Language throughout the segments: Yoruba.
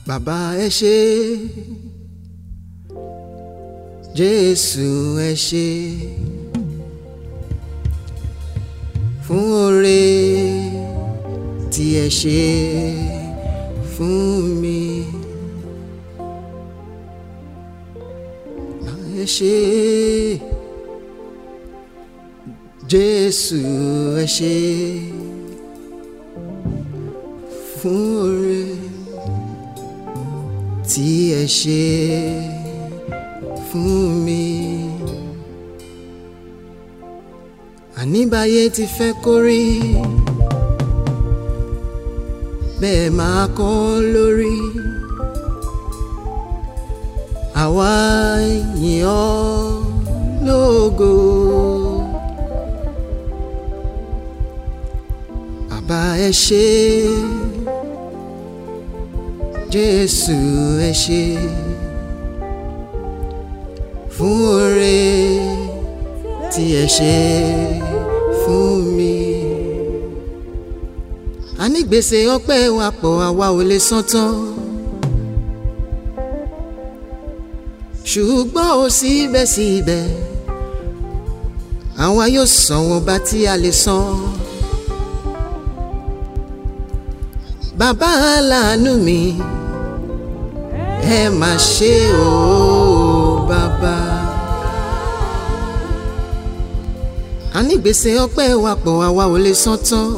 bàbá ẹ ṣé jésù ẹ ṣé fún oore tí ẹ ṣe fún mi bàbá ẹ ṣé jésù ẹ ṣé fún oore tí ẹ ṣe fún mi. àníbáyé ti fẹ́ kórí bẹ́ẹ̀ máa kọ́ lórí àwa yìn ọ́ lógo. bàbá ẹ ṣé jésù ẹ ṣé fún oore tí ẹ ṣe fún mi. a ní gbèsè ọpẹ́ wa pọ̀ àwa ò lè san tán. ṣùgbọ́n ó síbẹ̀síbẹ̀ àwa yóò san wọn bá tí a lè san. bàbá aláàánú mi ẹ má ṣe o bàbá. a ní gbèsè ọpẹ́ wa pọ̀ àwa ò lè san tán.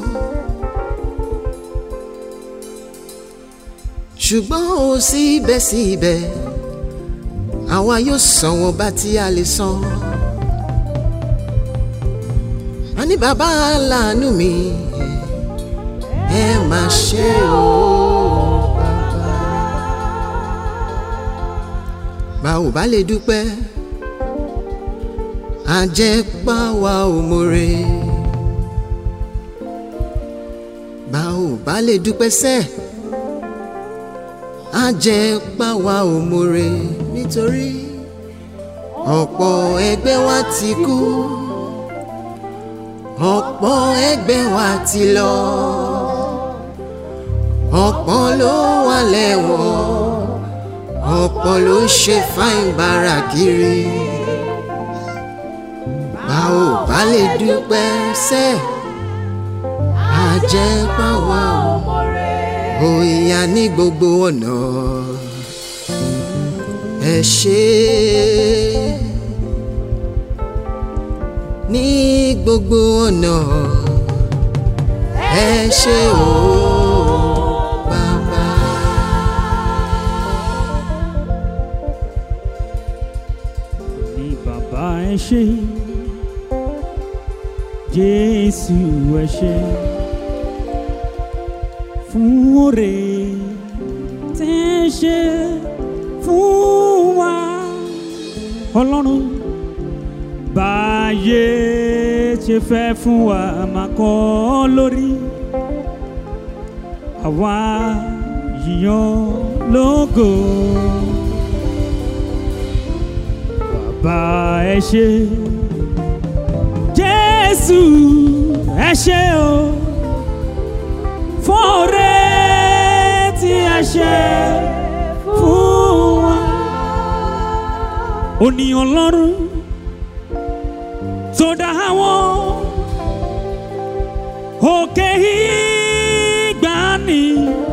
ṣùgbọ́n ó síbẹ̀síbẹ̀ àwa yóò san wọn bá tí a lè san. a ní bàbá aláàánú mi ẹ má ṣe o bàbá. bá ò bá lè dúpẹ́ àjẹpá wa ò mọ̀re. bá ò bá lè dúpẹ́ sẹ́ àjẹpá wa ò mọ̀re nítorí ọ̀pọ̀ ẹgbẹ́ wa ti kú ọ̀pọ̀ ẹgbẹ́ wa ti lọ ọ̀pọ̀ ló wà lẹ́wọ̀n ọ̀pọ̀ ló ṣe fáìn bára kiri bá ò bá lè dúpẹ́ sẹ́ àjẹpá wa ò ìyá ní gbogbo ọ̀nà ẹ ṣé ní gbogbo ọ̀nà ẹ ṣé o bàbá. ní bàbá ẹ ṣé jésù ẹ ṣé fún oore tẹ́ ẹ ṣe fún wa ọlọ́run báyé ṣe fẹ́ fún wa máa kọ́ lórí àwa yíyan lógo bàbá ẹ ṣé jésù ẹ ṣé o fún oore tí ẹ ṣe fún wa ó ní ọlọ́run tó dá àwọn òkè ìgbàanì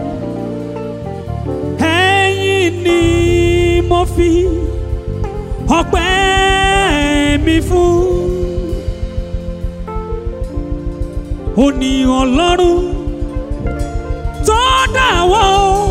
ẹ̀yìn ni mo fi ọpẹ́ mi fún ó ní ọlọ́run tó dá àwọn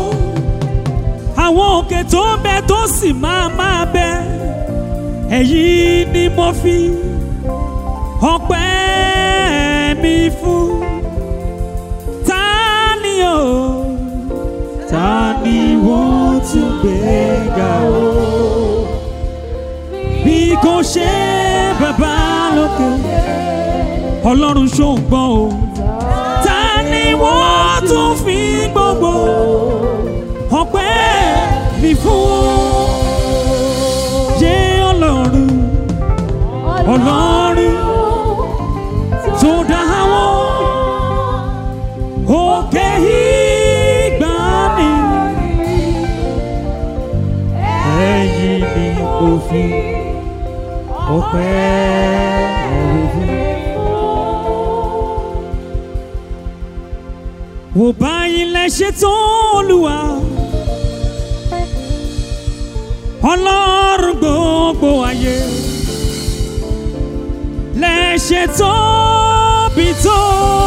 àwọn òkè tó ń bẹ tó sì máa máa bẹ ẹ̀yìn ni mo fi ọpẹ́ mi fún ta ni o ta ni wọ́n tún gbé ga o bí kò ṣe bàbá lókè ọlọ́run ṣòǹgbọ́n o ta ni wọ́n tún fi gbogbo ọpẹ́ mi fún jẹ́ ọlọ́run ọlọ́run tó dá àwọn òkè ìgbàanì ò fi ọpẹ́ rẹ̀ fún. wò báyìí lẹ ṣe tó olúwa ọlọ́run gbogbo ayé lẹ ṣe tóbi tó.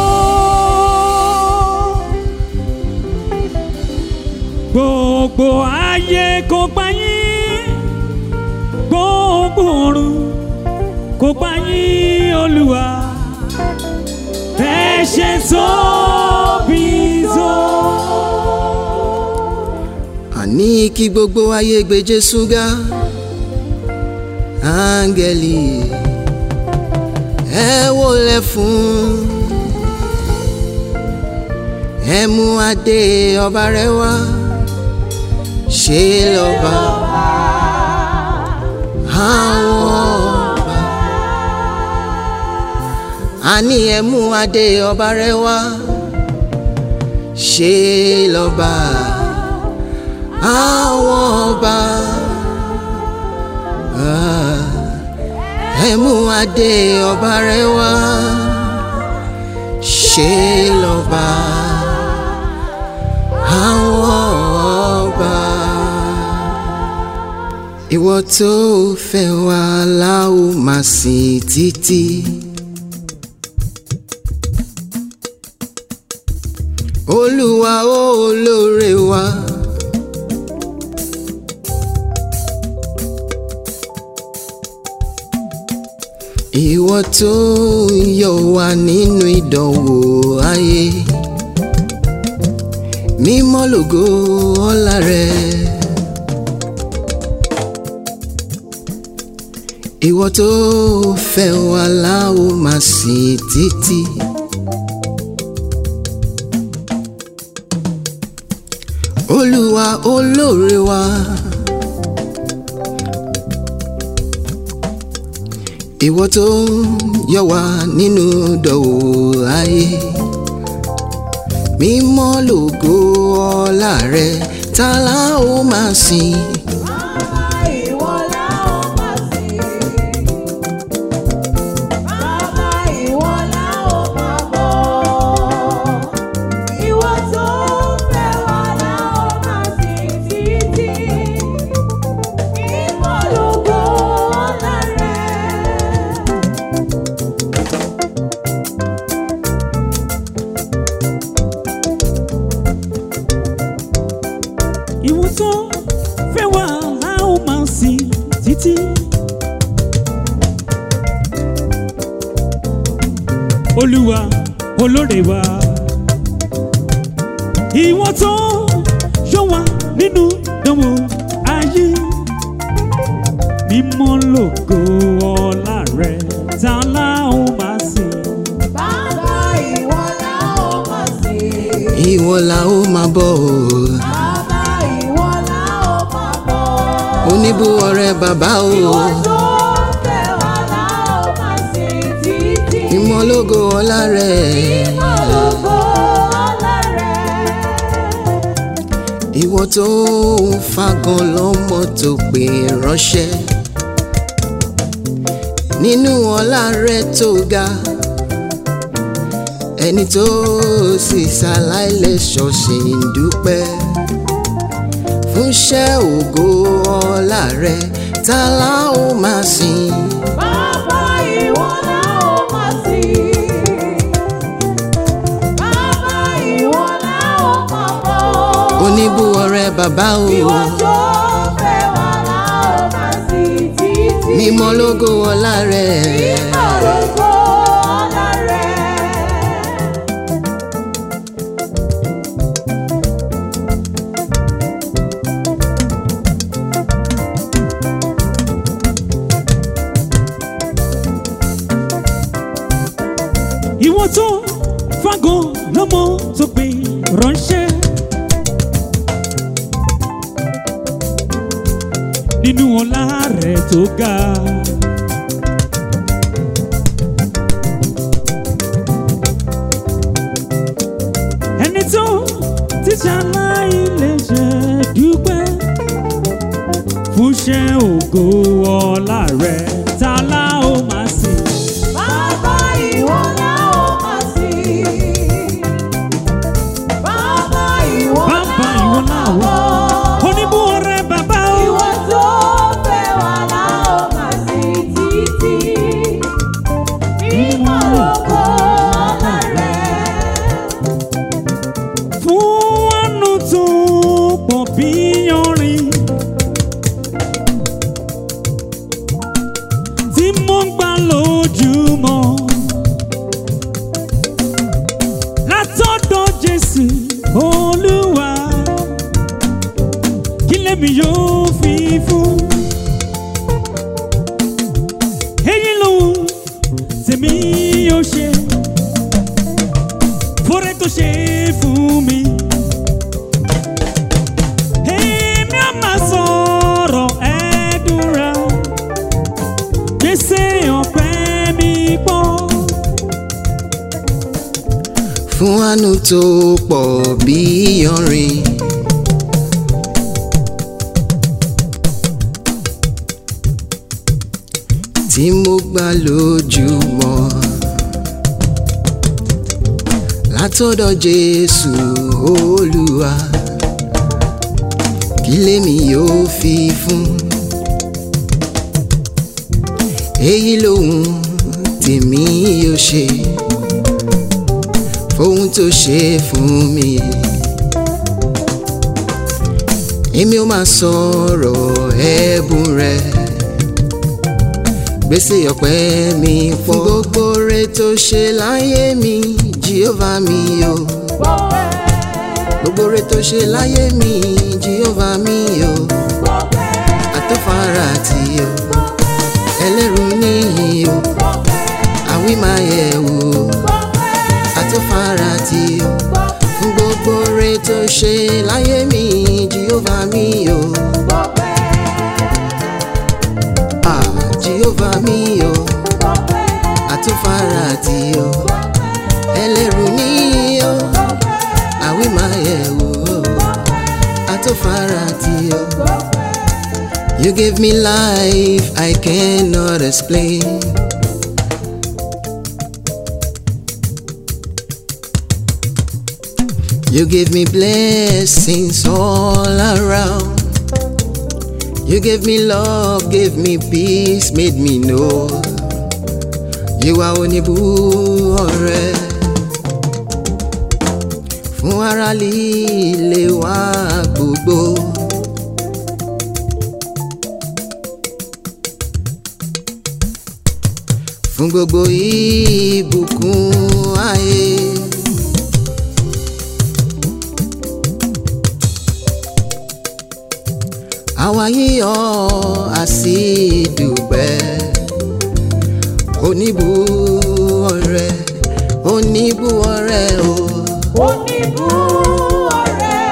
gbogbo ayé kò gbà yín gbogbo ọ̀run kò gbà yín olúwa ẹ ṣe tóbi tó. àní kí gbogbo ayé gbé Jésù ga áńgẹ́lì ẹ wólẹ̀ fún ẹ mú adé ọba rẹ wá ṣe lọ́ba àwọn ọba àní ẹ mú adé ọba rẹ wá ṣe lọ́ba àwọn ọba Ah, ẹ mú adé ọba rẹ wá ṣe lọ́ba àwọn ọba. ìwọ tó fẹ́ wá láò máa sìn títí. olúwa olóore wa. ìwọ tó ń yọ wá nínú ìdánwò ayé mímọ́ lògo ọlá rẹ. ìwọ tó fẹ́ wá láò máa sìn títí. olúwa olóore wa. ìwọ tó ń yọ wá nínú dọ̀wọ́ ayé mímọ́ lògo ọlá rẹ ta la ó máa sìn. ìwọ tó fẹ́ wá a ó máa sìn títí. olúwa olóore wa ìwọ tó yọ wá nínú ìdánwò ayé mímọ́ lògo ọlá rẹ ta la ó máa sìn. ìwọ la ó máa bọ̀ o oníbùwọ̀ rẹ bàbá o mímọ́ lògo ọlá rẹ ìwọ tó ń fagan lọ́mọ tó pè ránṣẹ́ nínú ọlá rẹ tó ga ẹni tó sì ṣaláìlẹ́sọ̀ ṣì ń dúpẹ́ fúnṣẹ́ ògo ọlá rẹ ta la ó máa sìn. oníbùwọ̀ rẹ bàbá o mímọ́ lógo ọlá rẹ ìwọ tó fagan lọ́mọ tó pè ránṣẹ́. nínú ọlá rẹ̀ tó ga. ẹni tó ti ṣaláì lè ṣe dúpẹ́ fúnṣẹ́ ògo ọlá rẹ̀ ta la ó máa sìn. Bàbá ìwọ la ó máa sìn. Bàbá ìwọ Bàbá la ìwọ ó la máa ó. bọ̀. oníbú ọrẹ bàbá o. Ìwọ tó fẹ́ wa la ó máa sìn títí. Mímọ́ lógo ọlá rẹ̀. fún àánú tó pọ̀ bí yanrìn. tí mo ń gbà lójúmọ́. látọ̀dọ̀ Jésù Olúwa kí lèmi yóò fi fún. èyí lòun tèmi yóò ṣe fúnra tó ṣe fún mi. Èmi á máa sọ̀rọ̀ ẹ̀dùnra, gbèsè ọ̀pẹ mi pọ̀. fún àánú tó pọ̀ bí iyanrìn. tí mo gbà lójúmọ́ látọ̀dọ̀ Jésù Olúwa kí lèmi yóò fi fún èyí lòun tèmi yóò ṣe fóhun tó ṣe fún mi. èmi ó máa sọ̀rọ̀ ẹ̀bùn rẹ̀ gbèsè ọpẹ́ mi fún gbogbo rẹ̀ tó ṣe láyé mi Jehovah mi o Gbọ́pẹ́, gbogbo rẹ̀ tó ṣe láyé mi Jehovah mi o gbọ́pẹ́, àtọ́fara àti o ẹlẹ́rù níyì o gbọ́pẹ́, àwí máa yẹ̀ wò o gbọ́pẹ́, àtọ́fara àti o gbọ́pẹ́, fún gbogbo rẹ̀ tó ṣe láyé mi Jehovah mi o gbọ́pẹ́, ah Jehovah mi o gbọ́pẹ́, àtúfara àti o gbọ́pẹ́, ẹlẹ́rù ní o gbọ́pẹ́, àwí máa yẹ̀ wò o àtúfara àti o. gbọ́pẹ́. You give me life I cannot explain. You give me blessings all around. You gave me love, gave me peace, made me know you are oníbú ọ̀rẹ́. Fún ara líle wa gbogbo. Fún gbogbo ìbùkún ayé. àwa yíyọ àsìdùpẹ́ oníbù ọ̀rẹ́ oníbù ọ̀rẹ́ o Oníbú ọ̀rẹ́,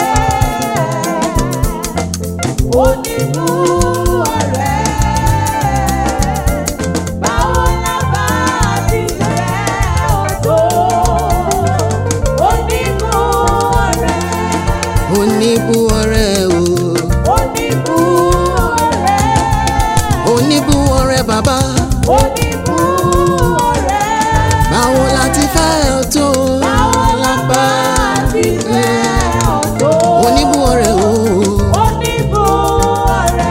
oníbú ọ̀rẹ́, báwo la bá ti rẹ̀ ọ̀tọ̀? Oníbú ọ̀rẹ́, oníbù ọ̀rẹ́ o oníbú ọ̀rẹ́, oníbù ọ̀rẹ́ bàbá oníbú ọ̀rẹ́, báwo la ti fẹ́ ọ tó báwo la bá ti rẹ̀ ọ̀tọ̀? oníbù ọ̀rẹ́ o Oníbú ọ̀rẹ́.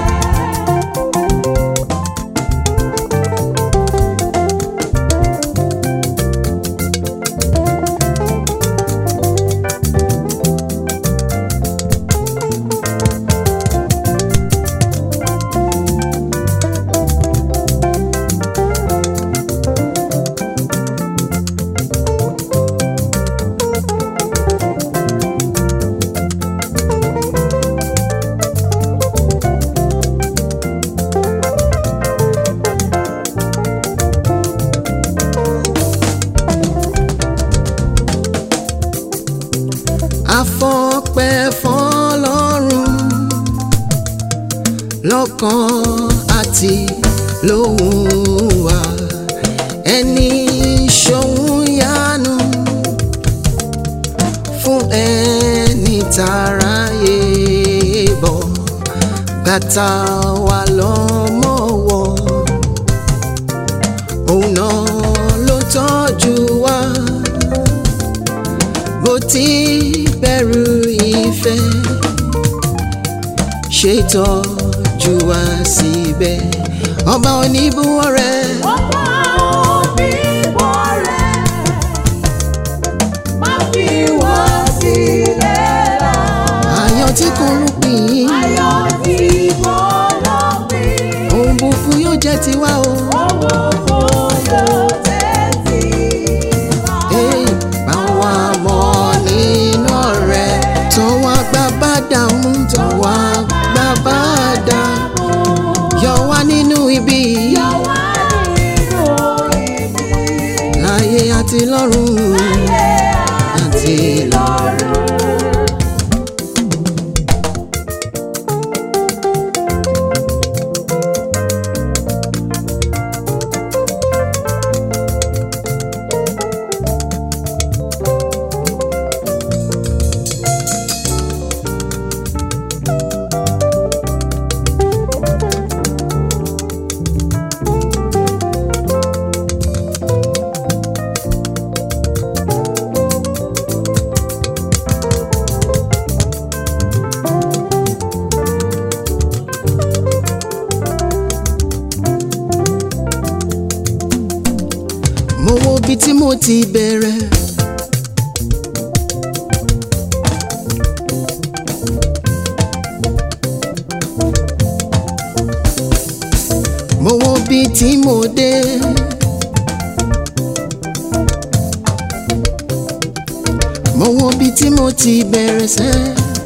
afọ́pẹ́ fọ́lọ́run lọ́kàn àti lóhùn wa ẹni ṣòun yánu fún ẹni tàráyé bọ̀ gba gbàtà wà lọ́mọ́wọ́ òun náà ló tọ́jú wa bó ti bẹ̀rù ìfẹ́ ṣètọ́jú wa síbẹ̀ ọba oníbúwọ́ rẹ̀ Ọba òbímọ rẹ̀ má fi wọ́n sílẹ̀ lọ. ayọ̀ tí kò rúpin Ayọ̀ tí mo lọ pín. ohun búburú yóò jẹ́ tiwa o. Owó kò yóò tẹ́tí wá. Hey, báwa mọ̀ nínú ọ̀rẹ́ tó wá gbá bá dàmú tó wá gbá bá dà yọ wá nínú ibi Yọ wá nínú ibi láyé àti lọ́run àti lọ́rùn. mo wo ibi tí mo ti bẹ̀rẹ̀. mo wo ibi tí mo dé. mo wo ibi tí mo ti bẹ̀rẹ̀ sẹ́.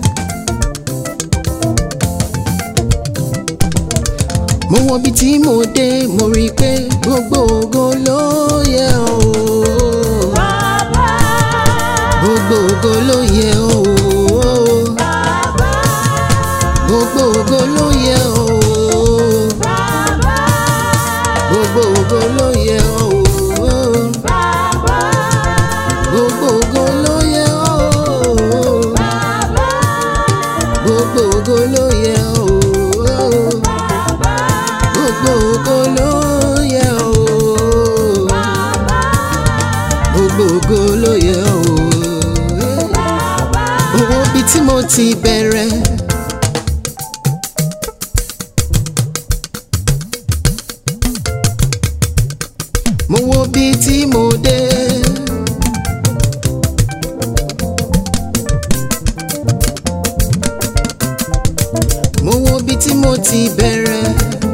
mo wo ibi tí mo dé mo rí i pé gbogbo ògo ló yẹ ọ́ Bàbá, gbogbo ògo ló yẹ ọ́ bàbá, gbogbo ògo ló yẹ ọ́ bàbá, gbogbo ògo ló yẹ ọ́ bàbá, gbogbo ògo ló yẹ ọ́ bàbá, gbogbo ògo ló yẹ ọ́ bàbá, gbogbo ògo ló yẹ ọ́ gbogbo ògo ló yẹ ọ́ owó bíi tí mo ti bẹ̀rẹ̀. mo wo bíi tí mo dé. mo wo bíi tí mo ti bẹ̀rẹ̀.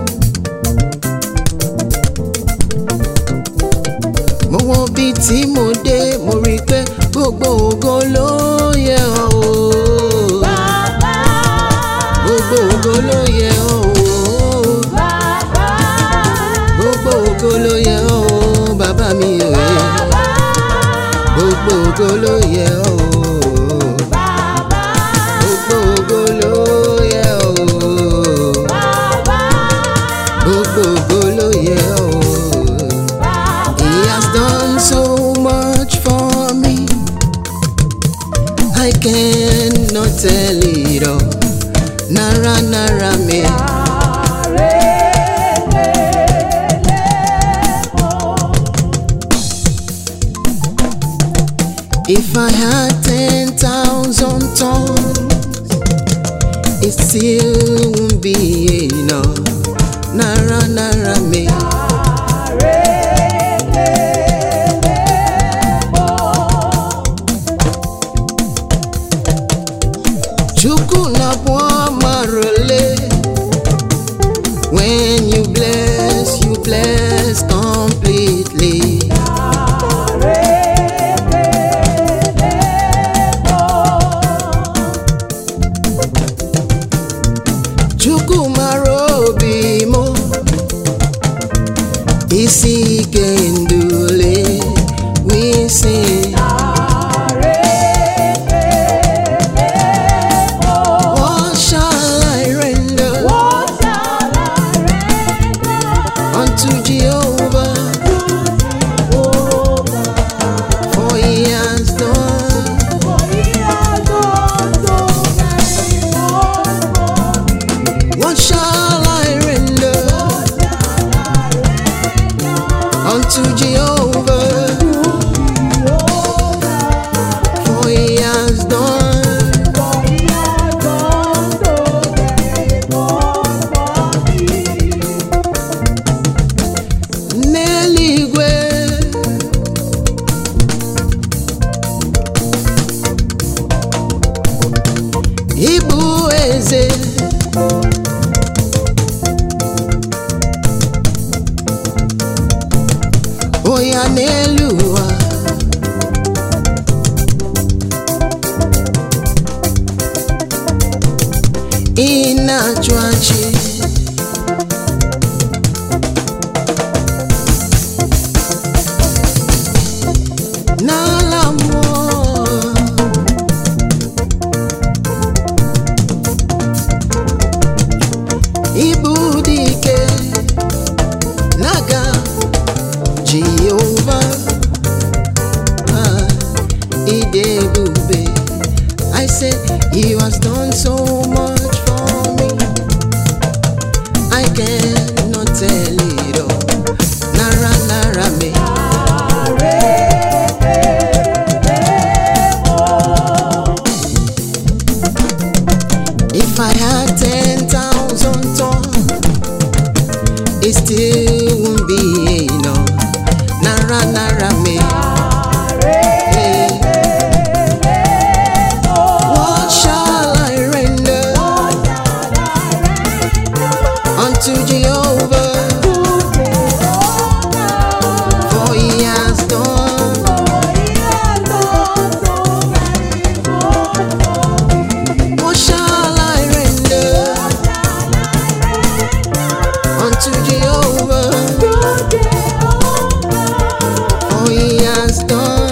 mo wo bíi tí mo dé mo rí i pé gbogbo ògo ló yẹ ọ́ o. bàbá, gbogbo ògo ló yẹ ọ́ o. bàbá, gbogbo ògo ló yẹ ọ́ o bàbá mi o. gbogbo ògo ló yẹ ọ́ o. bàbá, gbogbo ògo ló yẹ ọ́ o. bàbá, gbogbo ògo ló yẹ ọ́ o. He has done so much for me. I cannot tell it all. Nara nara me. If I had ten thousand tongues, it still won't be enough. Nara nara me. Chukwu na marole. When you bless, you bless completely. Chukwu marobi mo. Isi kendule, we sing. What shall I ịbụ eze onye n'elu ụwa ị na-achụ achị n'ala mmụọ ịbụ dị ike n'aka Jehova Ah, ịdị ebube I say you has done so much for me I cannot tell it all nara nara me If I had ten thousand tongues, it still won't be enough. Nara nara me. Hey. What shall I render unto Jehovah? For he has done. What shall I render unto Jehovah? For he has done.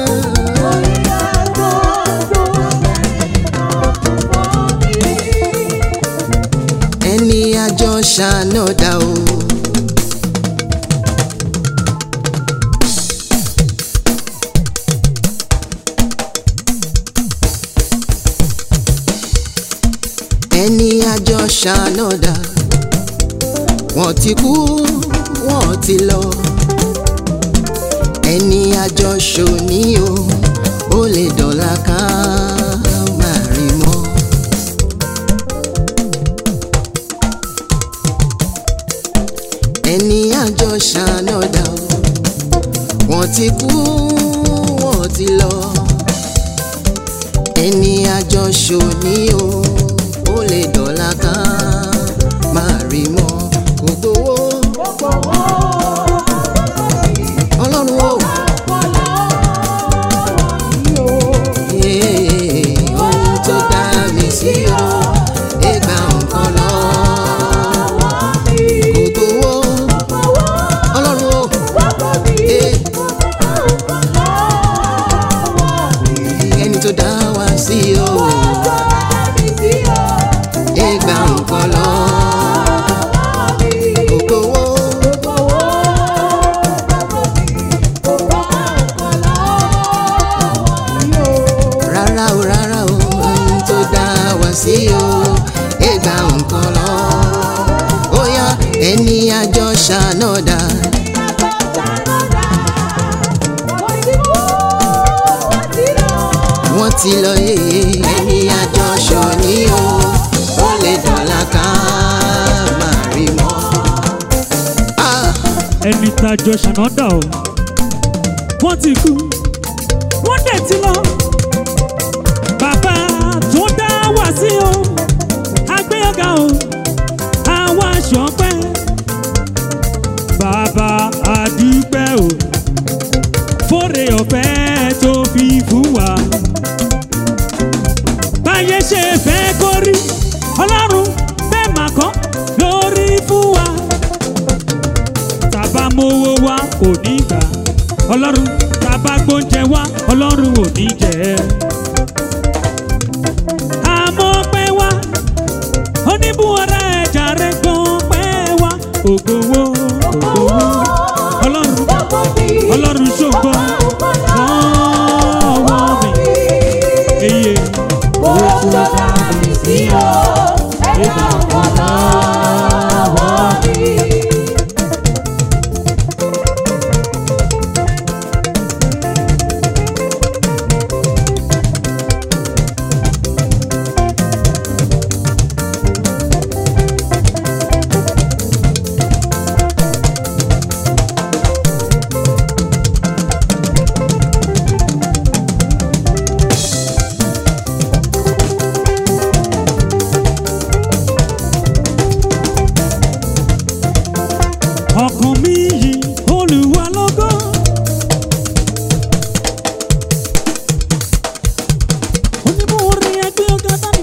ẹni àjọ ṣànádà o. ẹni àjọ ṣànádà wọ́n ti kú wọ́n ti lọ ẹni àjọ ṣòní o ó lè dọ̀la ká má rí mọ́. ẹni àjọ ṣànádà o wọ́n ti kú wọ́n ti lọ ẹni àjọ ṣòní o ó lè dọ̀la ká má rí mọ́ kò gbowó ọlọ́run o. Ee, ohun tó dá mi sí o ẹgbà nǹkan lọ kò gbowó ọlọ́run o. Ee, ẹni tó dá wa sí o ẹgbà nǹkan lọ kò gbowó rárá o rárá o ohun tó dá wa sí o ẹgbà nǹkan lọ ó yá ẹni àjọ ṣànádà wọ́n ti lọ yéye ẹni àjọ ṣòní o ó lè dọ̀la ká má rí mọ́. Ah, ẹni tàjọ ṣànádà o wọ́n ti kú wọ́n dẹ̀ ti lọ bàbá tó dá wá sí o agbẹ́yọ̀gá o àwa ṣọpẹ́ bàbá àdúpẹ́ o fóre ọ̀fẹ́ tó fi fún wa báyé ṣe fẹ́ kó rí ọlọ́run bẹ́ẹ̀ mà kọ́ lórí fún wa tàbá mowó wa kò ní gbà ọlọ́run tàbá gbóúnjẹ wa ọlọ́run ò ní jẹ àmọ́ pẹ́ wá oníbùwọ́rá ẹ̀jà rẹ̀ gan pẹ́ wá ògbówó ògbówó ọlọ́run ọlọ́run ṣògo lọ́wọ́ mi eye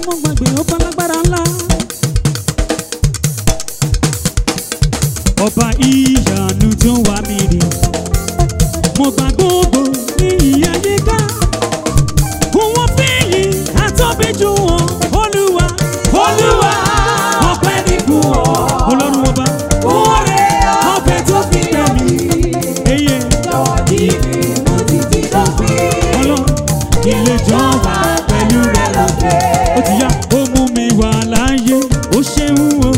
mo gbàgbé ọba lágbára ńlá. ọba ìyanu tó wà mí rí mo gbà gbogbo ní ìyá yíká òun fìyì àtọ́bíjú wọn olúwa olúwa ọpẹ́ ní fún ọ ọlọ́run ọba Oore ọpẹ́ tó fi dá mi eye lọ́wọ́ níbi mo ti ti dópin. ọlọ́run kí lè jọba pẹ̀lú rẹ lókè. ó ti yá ó mú mi wà láàyè ó ṣeun o.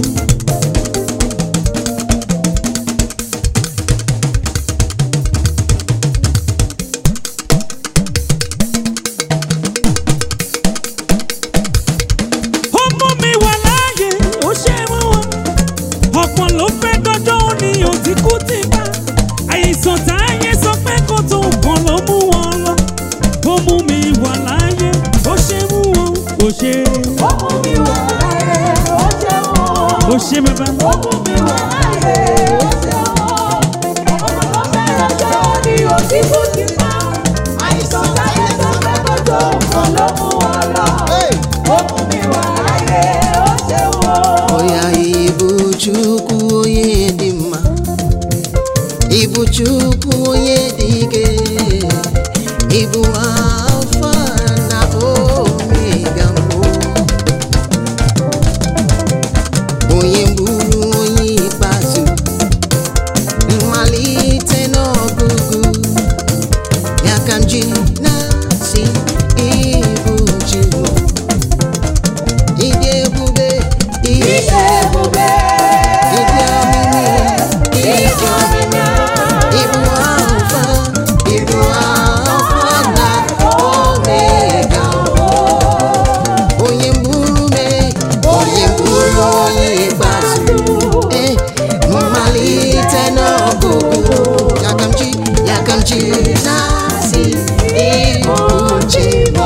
ó mú mi wà láàyè ó ṣeun o. ọ̀pọ̀ ló fẹ́ dọ́jọ́ òní òtí kú ti bá. àìsàn táyé sọ pé kó tó nǹkan ló mú wọn lọ. ó mú mi wà láàyè ó ṣeun o. ó ṣe Ó mú mi wà láyé, ó ṣeun o. ó ṣe bàbá. Ó mú mi wà láyé, ó ṣeun o. Ọmọ tó fẹ́ràn ṣe ó ní òtítù ti pa. Àìsàn táyé sọ pé kó tó nǹkan ló mú wọn lọ. Ó mú mi wà láyé, ó ṣeun o. Oya ibu chukwu onye dị mma Ibu chukwu onye dị ike Ibu alfa na omega mbụ Onye gburu onye ikpeazụ Mmalite n'ọgụgụ Ya ka m ji na-asị ibu Chukwu Ịdị ebube Ìdè ebube, Ịdị omimi ìdè omimi, Ibu Alfa, Ibu Alfa na Omega. Onye gburu me, onye gburu onye ikpeazụ. Eh, mmalite n'ọgụgụ. Ya ka m ji, ya ka m ji na-asị Ibu Chibo.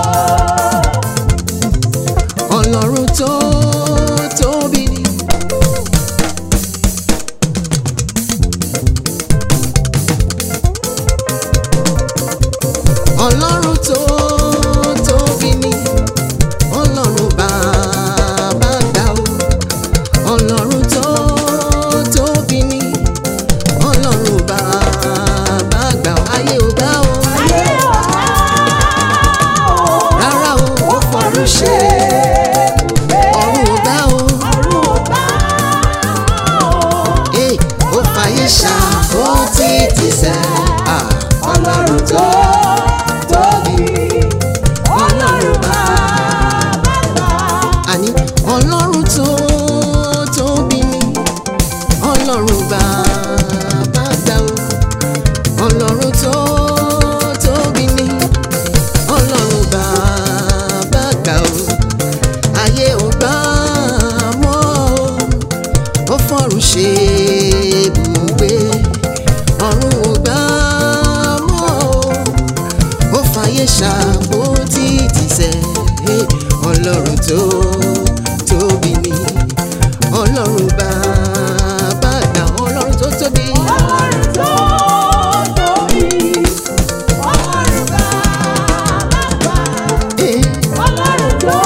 Ọlọ́run tó tóbi ni. ọlọ́run tó tóbi ni ọlọ́run bàbá gbà ó ọlọ́run tó tóbi ni ọlọ́run bàbá gbà ó ayé ò gbà ó ayé ọ̀la o. rárá ó ó fọ̀run ṣe ọ̀run ò gbà ó Ọ̀run ò bá o. ẹ̀ ó fàyè ṣá ó ti ti sẹ́ ah. Ọlọ́run tó tóbi, Ọlọ́run bàbá gbà. àní ọlọ́run tó tóbi ni ọlọ́run bàbá gbà ó ọlọ́run tó tóbi ni ọlọ́run bàbá gbà ó ayé ò gbà mọ́ ó ó fọ́run ṣe ibùgbé ọ̀run ò gbà mọ́ ó fàyè ṣàbò títí sẹ́ ọlọ́run tó tóbi ni ọlọ́run bàbá àgbà ọlọ́run tó tóbi Ọlọ́run tó tóbi, Ọlọ́run bàbá gbà. Eh, Ọlọ́run tó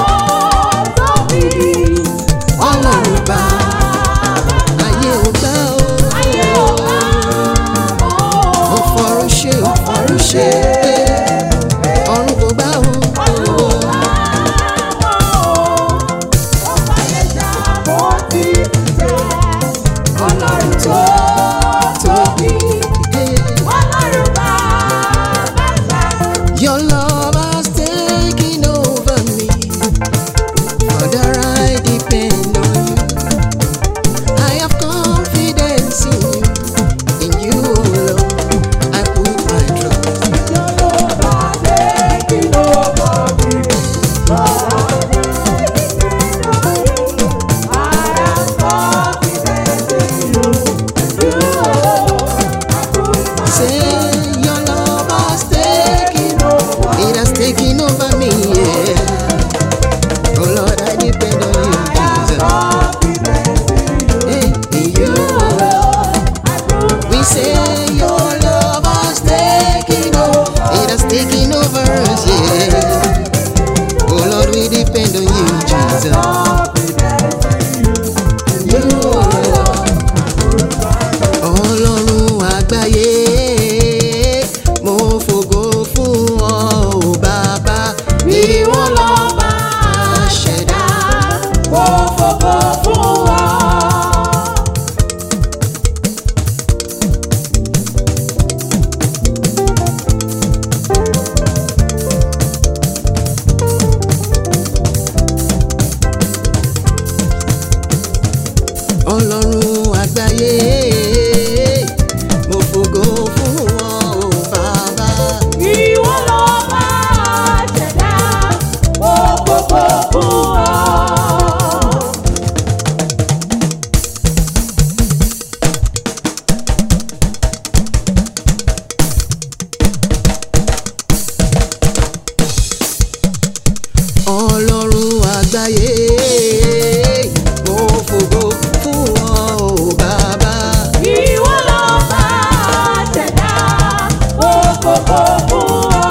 depend on you, Jesus. You alone. Ọlọ́run àgbáyé, mo fògo fún ọ ò bàbá. Ìwọ lọ́ba ṣẹ̀dá. Mo fògo fún ọ. Ọlọ́run àgbáyé, mo fògo fún ọ ò bàbá. Ìwọ lọ́ba ṣẹ̀dá. Mo fògo fún ọ. Ọlọ́run àgbáyé, mo fògo fún ọ ò bàbá. Ìwọ lọ́ba ṣẹ̀dá. Mo fògo fún ọ.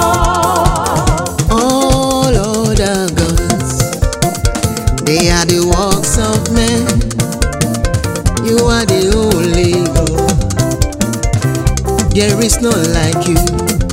All other gods, they are the works of men. You are the only God. There is none like you.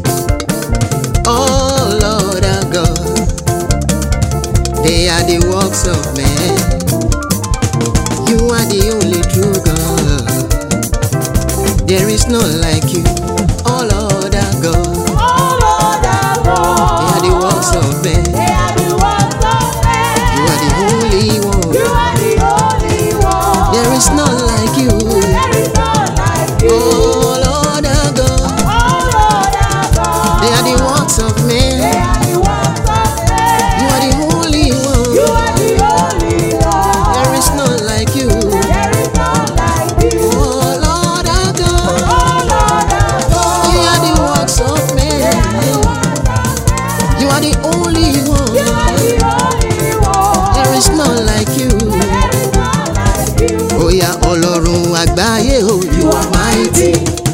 All other gods, they are the works of men. You are the only true God. There is none like you. All other gods, All other they are the gods. works of men. They are the works of men. You are the only one. You are the only one. There is none like you. There is none like you. Oh Lord our God, All other gods. they are the works of They men. are the works of men. You are the only You one. are the only one. There is none like you. There is none like you. Oh Lord our God, All other gods. you are the works of They are the men. works of men. You are the only You one. are the only one. There is none like you. There is none like you. Oh yeah, Ọlọ́run àgbáyé o, you are mighty.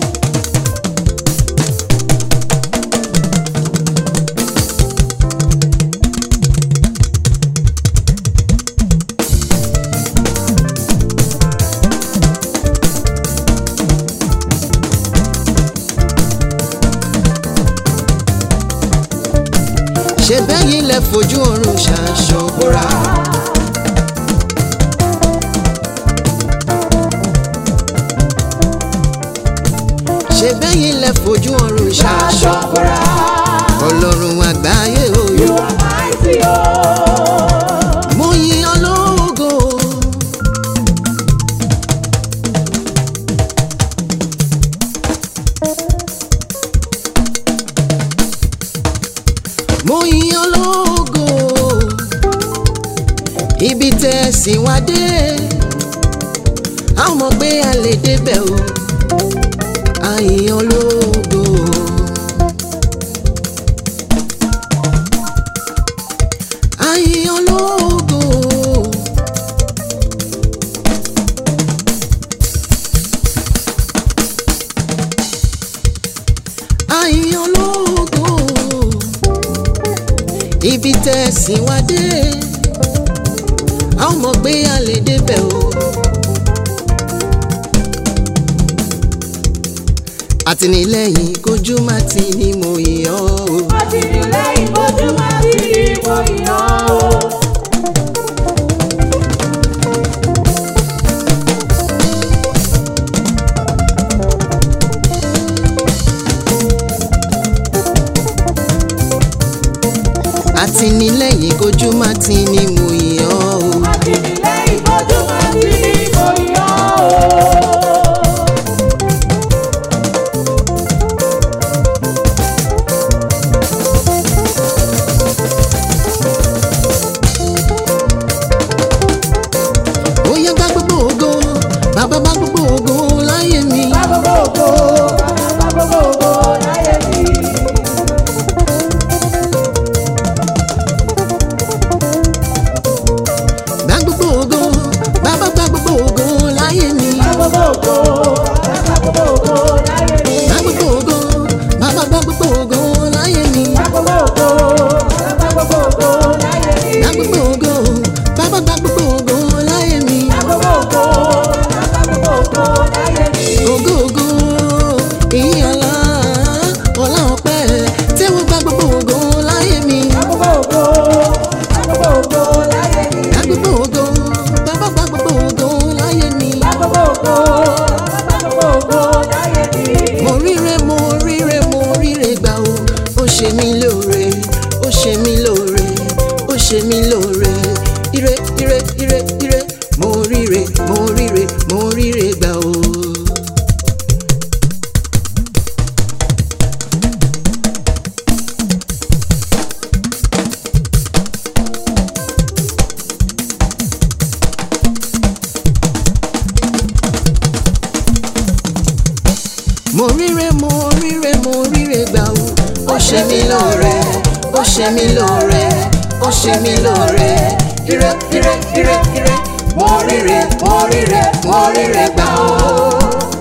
ṣe bẹ́yìn lẹ fojú ọ̀run ṣaṣọ bóra. ṣe bẹ́yìn lẹ fojú ọ̀run ṣaṣọ bóra. ọlọ́run àgbáyé o. You are mighty, oh. mo yin ológo. mo yin ológo. ibi tẹ́ ẹ sì wá dé. a mọ̀ pé a lè débẹ̀ o. a yin ológo. a yin ológo. a yin ológo. ibi tẹ́ ẹ sì wá dé. a mọ̀ pé a lè débẹ̀ o. àtìlẹ́yìn kojú má ti ní mo yàn ọ́ o. Àtìlẹ́yìn ojú máa ti rí mo yàn ó. àtìlẹ́yìn kojú má ti ní mo yàn ọ́ o. Àtìlẹ́yìn ojú máa ti rí mo yàn ó. ó yá gbá gbogbo ògo bàbá bá gbogbo ògo láyé mi. Bá gbogbo ògo, bá gbogbo ògo láyé mi. ṣe mí lóore ire ire ire ire mo ríre mo ríre mo ríre gbà o. mo ríre mo ríre mo ríre gbà o. ó ṣe mí lóore ó ṣe mí lóore ó ṣe mí lóore ire ire ire ire mo ríre mo ríre mo ríre gbà o.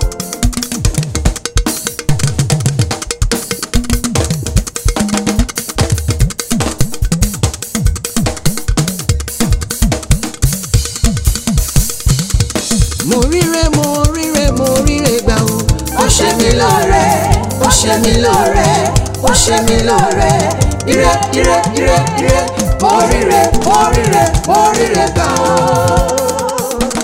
mo ríre mo ríre mo ríre gbà o. ó ṣe mí lóore ó ṣe mí lóore ó ṣe mí lóore ire ire ire ire mo ríre mo ríre mo ríre gbà o.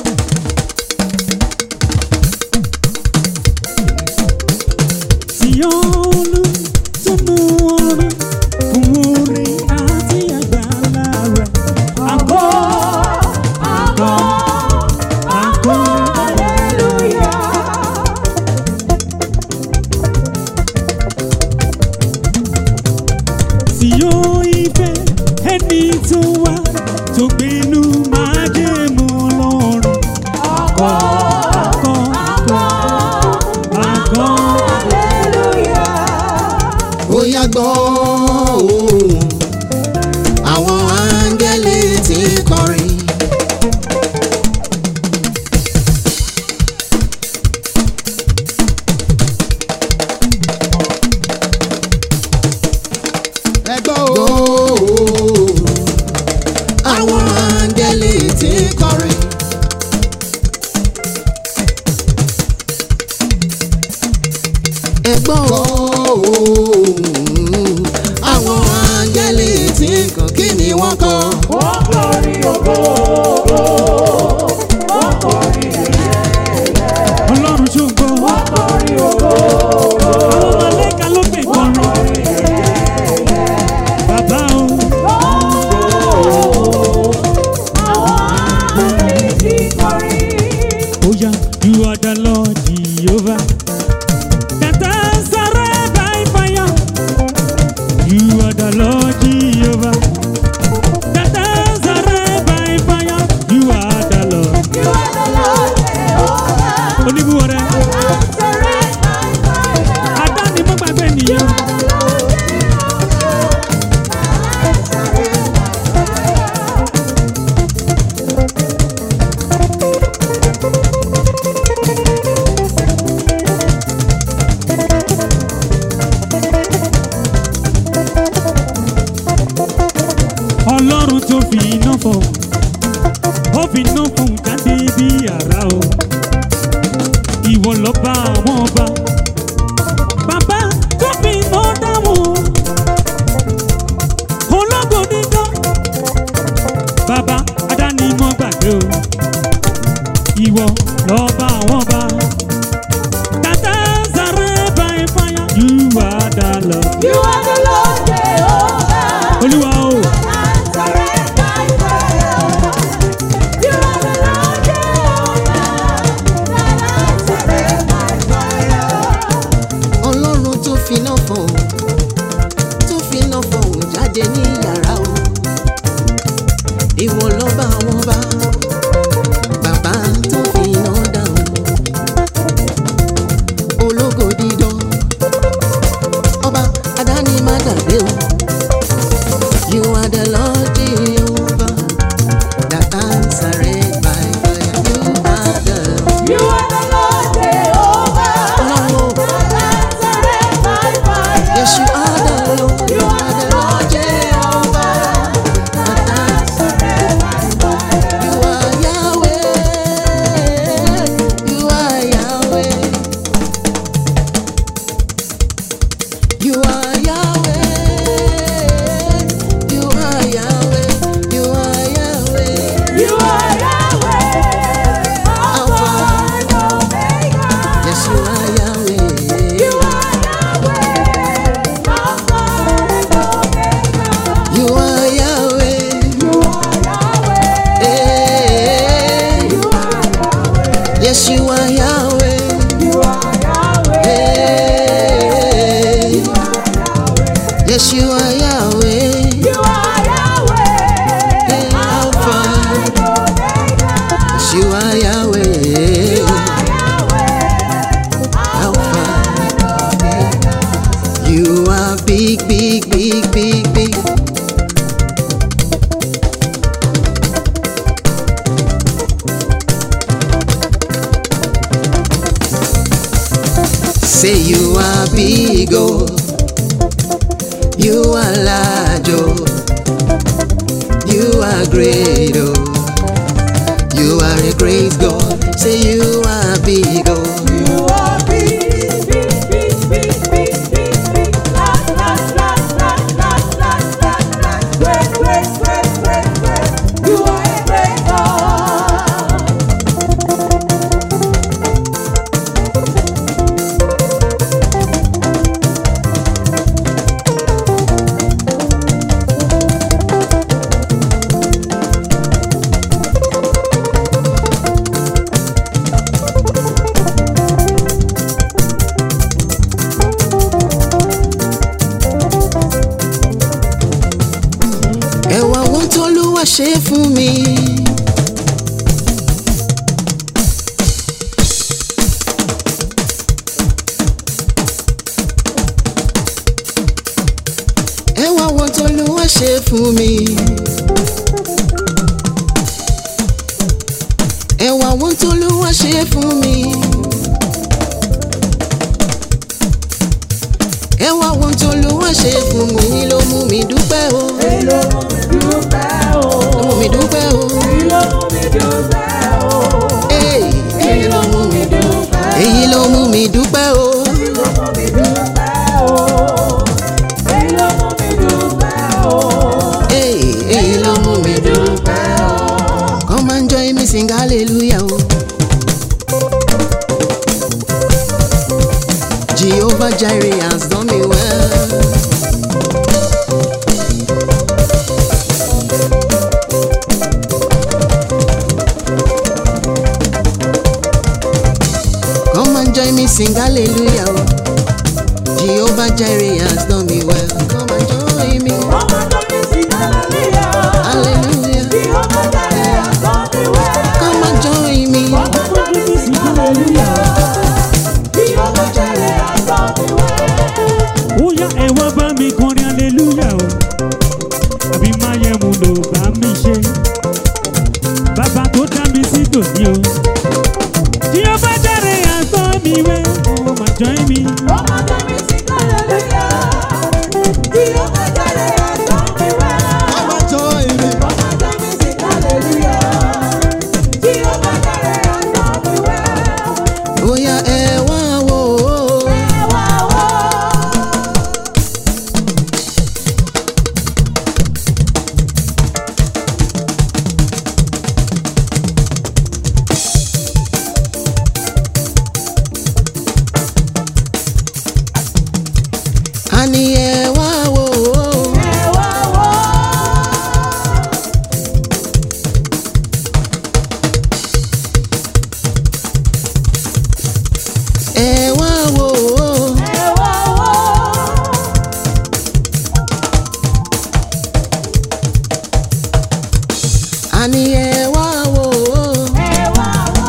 tí olú tó mú orin fún orin àti àgbàlá rẹ̀. Àgọ́ àgọ́ àgọ́ Hallelujah. tí ó ìfẹ́ ẹni tó wá tó gbénú máa jẹ́ mọ́ lọ́rùn. Àgọ́ àgọ́ àgọ́ àgọ́. Hallelujah. ó yá gbọ́ ohùn àwọn áńgẹ́lì tí ń kọrin. ẹ gbọ́ ohùn àwọn áńgẹ́lì tí ń kọrin. ẹ gbọ́ ohùn àwọn áńgẹ́lì tí ń kọ kí ni wọ́n kọ. Wọ́n kọrin ògo, wọ́n kọrin ẹ̀yẹ, Ọlọ́run ṣògo. wọ́n kọrin ògo, Àwọn mọ̀lẹ́ka ló gbè wọ́n kọrin. kọrin ẹ̀yẹ. Bàbá o. Àwọn áńgẹ́lì tí kọrin. Oh yeah, you are the Lord Jehovah. That answered by fire. You are the Lord Jehovah. That answered by fire. You are the Lord. You are the Lord Jehovah. Oníbúwọ̀rẹ́. Answered by fire. Adáni mọ́ gbàgbé nìyẹn. The Lord Jehovah. Answered by fire. Ọlọ́run tó fi iná fọ̀. Ó fi iná fún jáde bí àrá o. Ìwọ lọ bá àwọn ọba. Bàbá tó fi iná dáhùn. Ológo dídán. Bàbá Adáni mọ́ gbàgbé o. Ìwọ lọ bá àwọn ọba. Tata sáré báyìí fáyà. You are the Lord. You are the Lord Jehovah. Olúwa o. Answered by fire. You are the Lord Jehovah. Answered by fire. ọlọ́run tó finá fọ̀hún tó finá fọ̀hún jáde ní yàrá o ìwọ lọ́ba àwọn bá bàbá tó finá dáhùn ológo dídán ọba adáni má gbàgbé o you are the lord jehovah that answered by fire you are the You are the Lord Jehovah. ọlọ́run o. Answered by fire. Yes, you are the Lord. You are the Lord Jehovah. Answered by fire. You are Say you are big, oh. You are large, oh. You are great, oh. You are a great God. Say you are big, oh. You are big, big, big, big, big, big, big. La, la, la, la, la, la, la, la. Great, great, great, great, great. You are a great God. Ẹ̀wà wọn tó lúwa ṣe fún mi. Ẹ̀wà wọn tó lúwa ṣe fún mi. Ẹ̀wà wọn tó lúwa ṣe fún mi. Ẹ̀wà wọn tó lúwa ṣe fún mi ló mú mi dúpẹ́ o. Èyí ló mú mi dúpẹ́ o. Ló mú mi dúpẹ́ o. Èyí ló mú mi dúpẹ́ o. Hey, Èyí ló mú mi dúpẹ́ o. èyí ló mú mi dúpẹ́ o. Èyí ló mú mi dúpẹ́ o. Èyí ló mú mi dúpẹ́ o. Hey, èyí ló mú mi dúpẹ́. dúpẹ́ o. Come and join me sing hallelujah o. Jehovah Jireh has done me well. Come and join me sing hallelujah o. Jehovah Jireh has done me well. Come and join me. Ọmọ tó ní sí hallelujah. Hallelujah. Bí ọmọ jáde àtọ́ mi wẹ́. Come and join me. Ọmọ tó ní sí hallelujah. Bí ọmọ jáde àtọ́ mi wẹ́. ó yá ẹ wá bá mi kọrin aleluya o àbí máyẹ̀mú ló bá mi ṣe bàbá tó dá mi sí tòní o tí ó bá jáde àtọ́ mi wẹ́ ó máa join mi. Ọmọ tó ní sí hallelujah. Bí ọmọ jáde àtọ́ mi wẹ́. Ọmọ tó ní sí hallelujah. Bí ọmọ jáde àtọ́ mi wẹ́. Bóyá ẹ wá wò ó. Ẹ wá wò. Àní ẹ wá wò ó. Ẹ wá wò. Ẹ wá wò ó. Ẹ wá wò. Àní ẹ wá wò ó. Ẹ wá wò.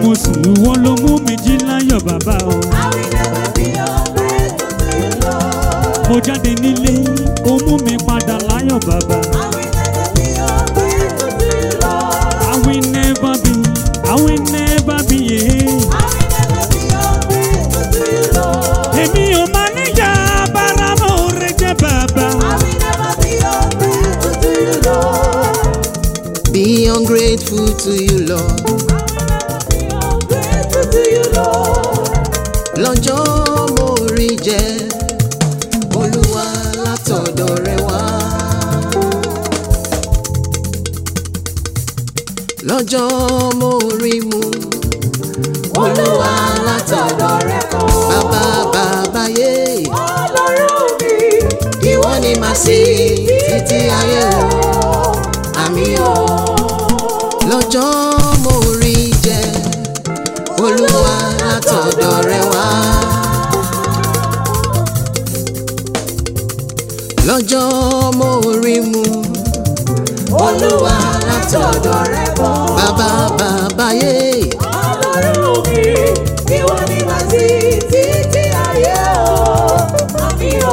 oṣù wọn ló mú mi jí láyọ̀ bàbá o. I will never be ungrateful to you, Lord. mo jáde nílé ó mú mi padà láyọ̀ bàbá. I will never be ungrateful to you, Lord. I will never be I will never be yeah. I will never be ungrateful to you, Lord. èmi ò máa níyà bára mo rẹ jẹ bàbá. I will never be ungrateful to you, Lord. Be ungrateful to you, Lord. Be ungrateful to you, Lord. Lọ́jọ́ mo rí jẹ, Olúwa látọ̀dọ̀ rẹ wá. Lọ́jọ́ mo rí mu, Olúwa látọ̀dọ̀ rẹ kọ́. Bàbá bàbá yé, Ọlọ́run mi, ìwọ ni màá sìn títí ayé o. Àmì o. Lọ́jọ́ mo rí jẹ, Olúwa látọ̀dọ̀ rẹ wá. Lọ́jọ́ mo rí mu, Olúwa látọ̀dọ̀ rẹ bọ̀. Bàbá bàbá yé, Ọlọ́run mi, ìwọ ni màá sí títí ayé o. Àmì o.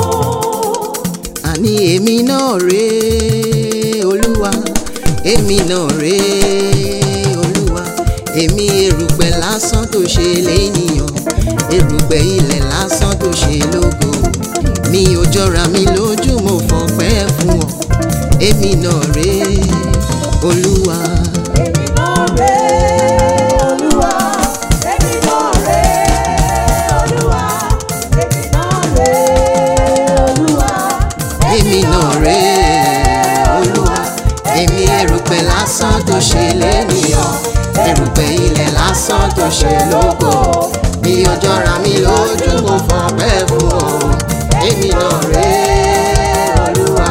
àní èmi náà rèé Olúwa, èmi náà rèé Olúwa. Èmi erùpẹ̀ lásán tó ṣe lénìyàn, erùpẹ̀ ilẹ̀ lásán tó ṣe lógo. Mi ò jọra mi lójú, mo fọpẹ́ fún ọ. Èmi náà rèé Olúwa. Èmi náà rè Olúwa. Èmi náà rè Olúwa. Èmi náà rè Olúwa. èmi náà rèé olúwa èmi erùpẹ̀ lásán tó ṣe lẹ́nìyàn erùpẹ̀ ilẹ̀ lásán tó ṣe lógo mi ọjọ́ ra mi lójú mo fọpẹ́ fún ọ èmi náà rèé olúwa.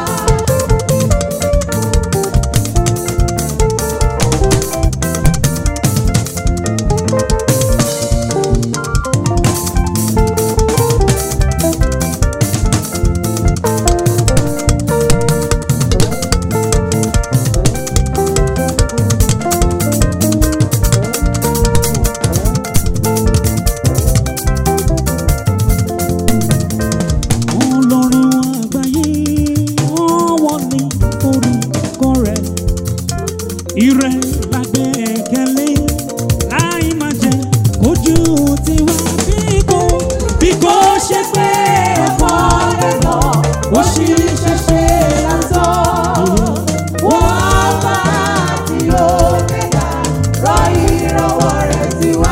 ọlọ́run àgbáyé ọwọ́ ní orúkọ rẹ̀ ìrẹ́ lágbẹ́kẹ̀lé láì máa jẹ́ kójú tiwa bí kò bí kò ṣe pé Ẹ̀kọ́ lẹ́kọ̀ọ́, ó ṣì ṣẹ̀ṣẹ̀ lásán. Wọ́n máa ti Omega, rọ ìrànwọ́ rẹ̀ sí wa.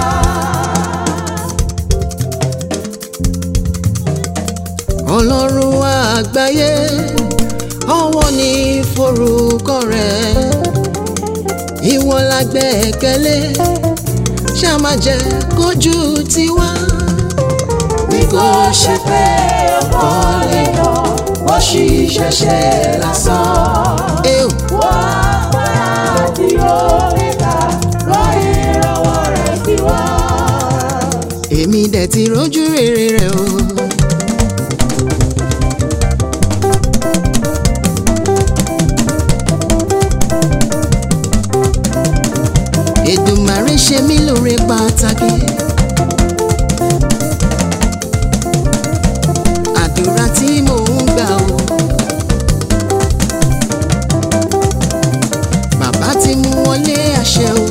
ọlọ́run àgbáyé ọwọ́ ní forúkọ rẹ̀ ìwọ la gbẹ́kẹ̀lé ṣá má jẹ́ kójú tiwa bí kò ṣe pé ọkọ lè yọ ó sì ṣẹ̀ṣẹ̀ lásán. Ẹ ò, Wọ́n máa ti Omega, rọ ìrànwọ́ rẹ̀ sí wa. èmi dẹ̀ ti rójú rere rẹ̀ o. Èdùmàrè ṣe mí lóore pàtàkì. Àdúrà tí mò ń gbà o. Bàbá ti mú wọlé àṣẹ o.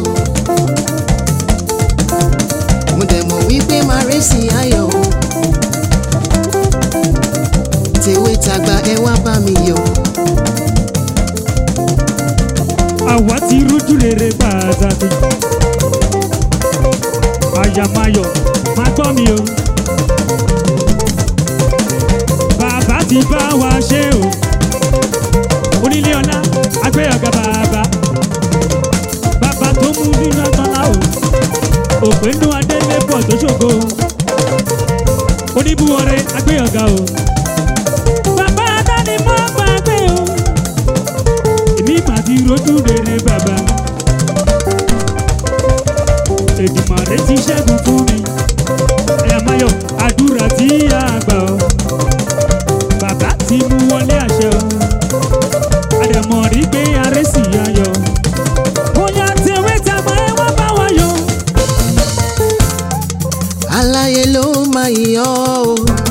Mo dẹ̀ mọ̀ wípé máa rẹ́ sí ayọ̀ o. Tèwe tàgbà ẹ wá bá mi yọ̀. àwa ti rújú rere pàtàkì àyàmáyọ̀ máa gbọ́ mi o bàbá ti bá wa ṣe o onílé ọlá agbé ọ̀gá bàbá bàbá tó mú nínú agbọ́nlá o òpénú adélébọ̀ tó ṣògo oníbúwọ̀rẹ́ agbé ọ̀gá o bàbá adáni mọ́ gbàgbé o èmi mà ti rojú rere bàbá Èdùmàrè ti ṣẹ́gun fún mi ẹ̀yàmáyọ̀ àdúrà tí a gbà ọ́ bàbá ti mú wọlé àṣẹ ọ́ àdàmọ̀ rí pé arẹ́ sì ayọ̀ bóyá tèwé tàgbà ẹ wá bá wa yọ̀ aláyé ló máa yọ o.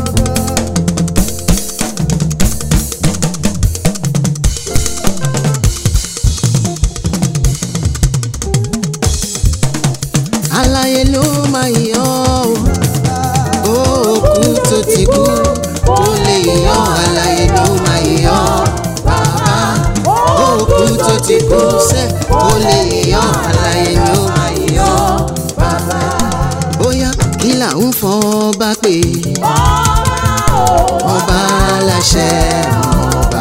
aláyé ló máa yọ o. òkú tó ti kú kó lè yọ aláyé ló máa yọ bàbá. òkú tó ti kú sẹ́ kó lè yọ aláyé ló máa yọ bàbá. bóyá kí là ń fọ́ bá pè ọba aláṣẹ ọba.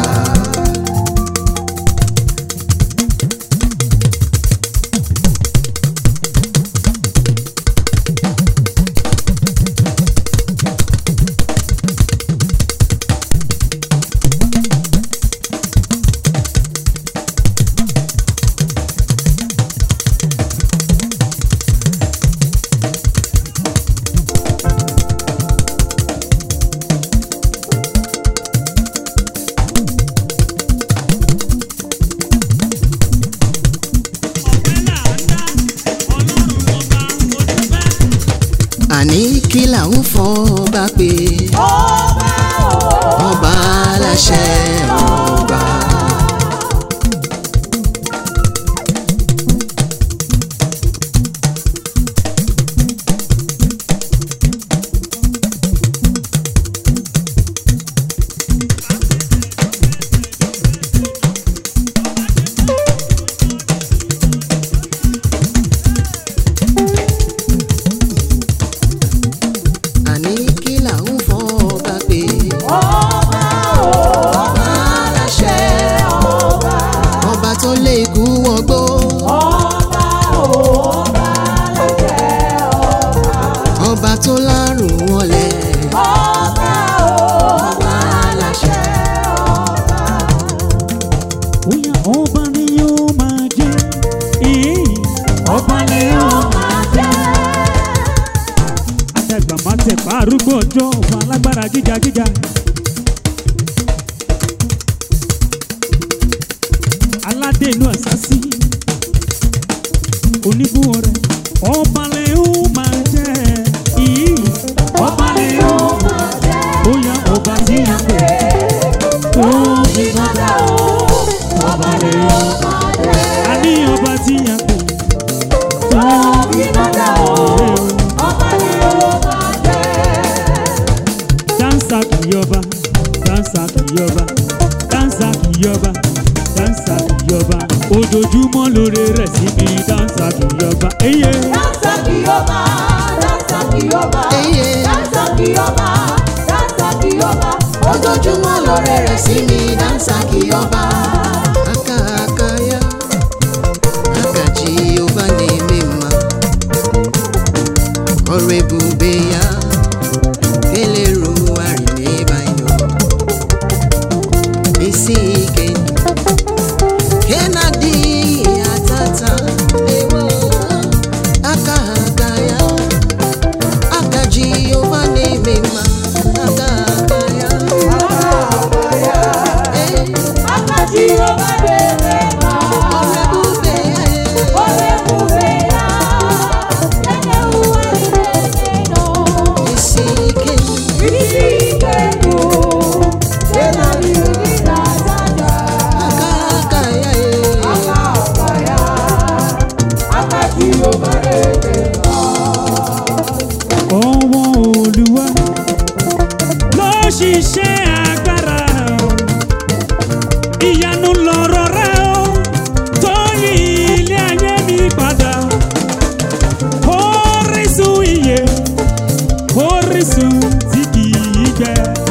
àní kí là ń fọ́ bá pè ọba aláṣẹ ọba. àní kí là ń fọ́ bá pè ọba aláṣẹ ọba tó lé ikú wọgbó ọba tó lárùn wọlé ọba aláṣẹ Bóyá ọba ni yóò máa jẹ́. Ee, ọba ni yóò máa jẹ́. Àtẹ̀gbà máa tẹ̀ pa arúgbó ọjọ́ ọba alágbára gíga gíga. Aládé inú àsásí. Oníbùwọ̀ rẹ̀. Ọba ni yóò máa jẹ́. Ee, ọba ni yóò máa jẹ́. Bóyá ọba tí a pè é. Tó fi sọ́dà o. Ọba ni yóò máa jẹ́. A ní ọba tí a pè é. Tó fi sọ́dà o. Dansa kìyọba, dansa kìyọba, dansa kìyọba, dansa kìyọba. Ojoojúmọ́ lóore rẹ̀ sí mi, dansa kìyọba. Eye, Dansa Kiyoba, Dansa Kiyoba, Eye. Dansa Kiyoba, Dansa Kiyoba, ojoojúmọ́ lọ́rẹ́ rẹ̀ sí mi dáńsà kí ọba. aka aka ya aka jehova na-eme mma ọrụ ebube ya kelerugharị n'ebe anyị nọ isi ike ke na-adịghị atata ewo aka aka ya aka jehova na-eme mma aka aka ya Eh, Aka Kiyoba dere ma, ọrụ ebube ya eh. ole ebube ya, enye uwe dere no. isi ike Isi ike nụ, ena yiri na dada. aka aka ya eh. Aka ọba ya, Aka Kiyoba dere ma. ọwọ́ Olúwa ló ṣiṣẹ́ agbára. Ìyanu lọ̀rọ̀ rẹ̀ o, tó yí ilé ayé mi padà. Orísun ìyè, orísun tí kì í gbẹ.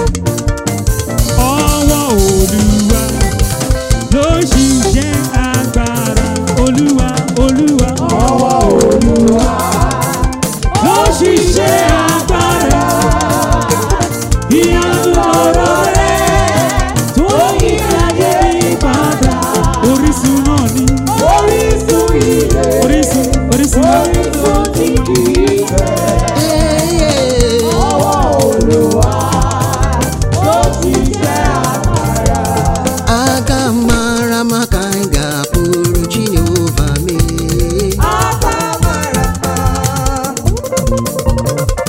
Ọwọ́ Olúwa ló ṣiṣẹ́ agbára. Olúwa, Olúwa, ọwọ́ Olúwa ló ṣiṣẹ́ agbára. Ìyanu ọ̀rọ̀ rẹ̀ tó yí ayé mi padà. Orísun náà ni Orísun ìyè, orísun orísun orísun tí kì í bẹ̀. Eh, eh. Ọwọ́ Olúwa ló ti jẹ́ àmàrà. aga mara maka anyị ga-apụrụ jehova mee Akamara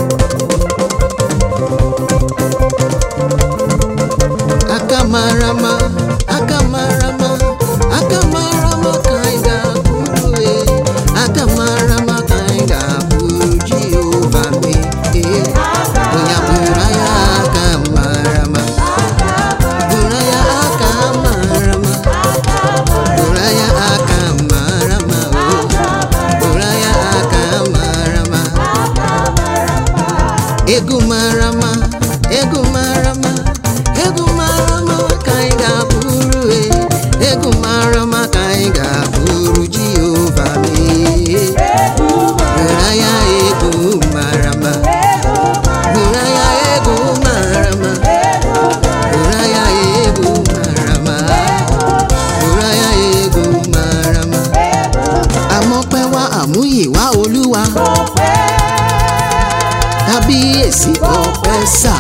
egwu mara mma egwu mara mma egwu mara mma ka anyị ga-abụrụ e egwu mara mma ka anyị ga-abụrụ jehova mee hụrụ anya egwu mara mma hụrụ anya egwu mara mma hụrụ anya egwu mara mma hụrụ anya egwu mara mma àmọ́pẹ́ wá àmúyìwá olúwa kábíyèsí ọpẹ́ sà.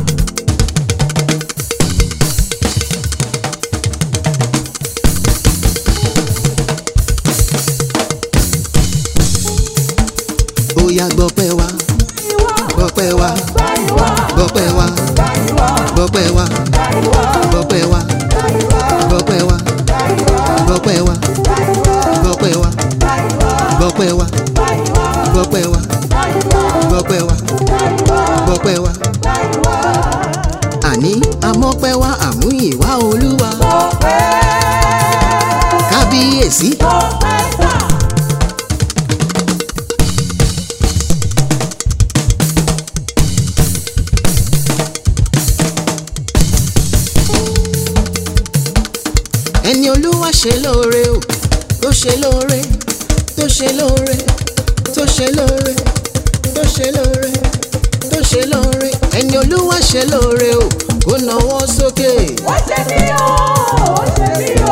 ó yá gbọ́pẹ́ wá gbọ́pẹ́ wá gbọ́pẹ́ wá gbọ́pẹ́ wá gbọ́pẹ́ wá gbọ́pẹ́ wá gbọ́pẹ́ wá gbọ́pẹ́ wá gbọ́pẹ́ wá gbọ́pẹ́ wá gbọ́pẹ́ wá gbọ́pẹ́ wá. àní amọ́pẹ́ wá àmúyìnwá olúwa kábíyèsí. ẹni olúwa ṣe lóore o tó ṣe lóore tó ṣe lóore tó ṣe lóore tó ṣe lóore tó ṣe lóore ẹni olúwa ṣe lóore o kó nawọ́ sókè. Ó ṣe mí o, ó ṣe mí o.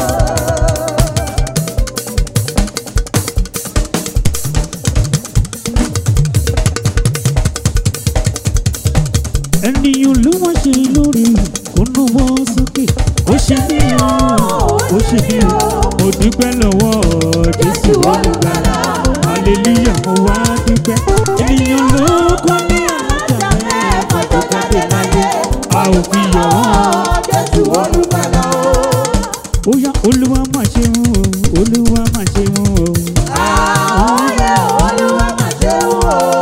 ènìyàn ló wá ṣe lórí kó náwó sókè ó ṣe mí o ó ṣe mí o mo dúpẹ́ lọ́wọ́ jésù olùgbàlà hallelujah mo wá dúpẹ́ ènìyàn ló kọ́ ní àlàjà mẹ́fà tó jáde láyé a ò fi yọ̀ wọ́n Jésù olùgbàlà o. ó yá olúwa má ṣe mú o olúwa má ṣe mú o. Ààyè olúwa mà ṣe o.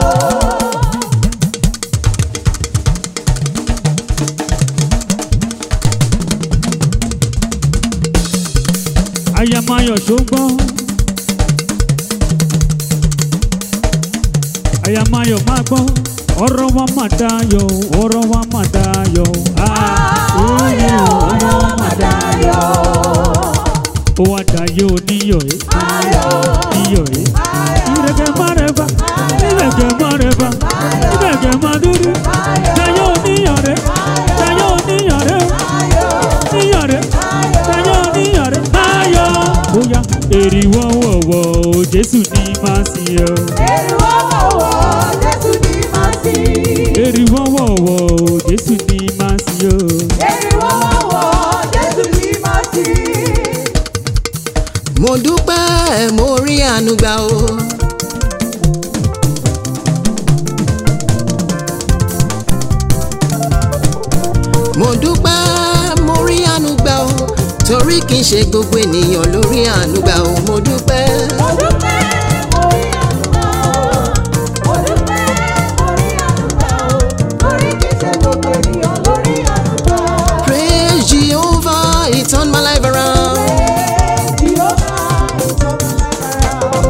ayamayọ ṣùgbọ́n ayamayọ máa gbọ́ ọ̀rọ̀ wa máa dayọ̀ ọ̀rọ̀ wa máa dayọ̀ Ààyè olúwa mà dayọ̀. ó wá dayọ̀ oníyọ̀ ẹ́ Ayọ̀, níyọ̀ ẹ́ ayọ̀, ìrẹ̀kẹ̀ má rẹ̀ bá ìrẹ̀kẹ̀ má rẹ̀ bá ìrẹ̀kẹ̀ má dúdú dayọ̀ oníyọ̀ rẹ̀ dayọ̀ oníyọ̀ rẹ̀ níyọ̀ rẹ̀ dayọ̀ oníyọ̀ rẹ̀ ayọ̀ ó yá èrì wọ́wọ́wọ́ jésù ní máa sí ọ. èrè wọ́wọ́wọ́ Jésù ní máa sí. èrì wọ́wọ́wọ́ jésù ní máa sí ọ. Èrè wọ́wọ́wọ́ Jésù ní máa sí. mo dúpẹ́ mo rí àánú gbà o. mo dúpẹ́ mo rí àánú gbà o torí kì í ṣe gbogbo ènìyàn ló rí àánú gbà o mo dúpẹ́. Mo dúpẹ́, mo rí àdúrà o. Mo dúpẹ́, mo rí àdúrà o. Lórí kìí ṣe gbogbo ènìyàn lórí àdúrà. praise jehovah he turned my life around. Jèhófà ìjọba lágbára o.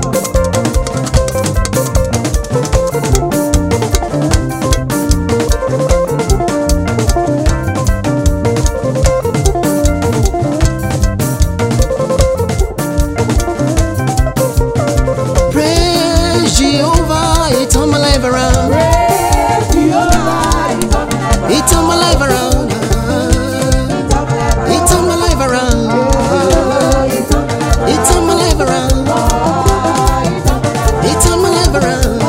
praise jehovah he turned my life around. Jèhófà ìjọba lágbára he turned my life around. he turned my life around. he turned my life around. he turned my life around.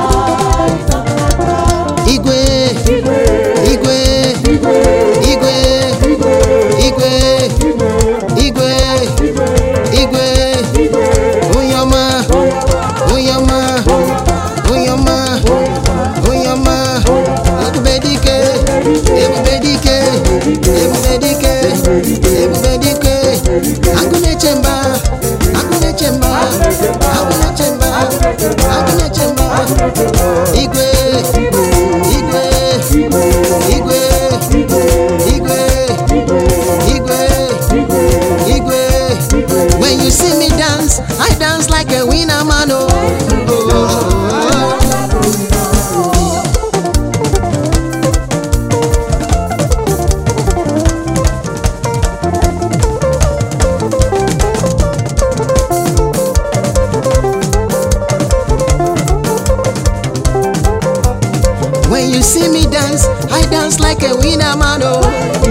igwe igwe igwe igwe igwe igwe oyama oyama oyama oyama ebubedike ebubedike ebubedike ebubedike agunechemba agunechemba agunechemba agunechemba igwe igwe igwe igwe igwe igwe when you see me dance i dance like a winner man oh. oh. When you see me dance, I dance like a winner man. Oh,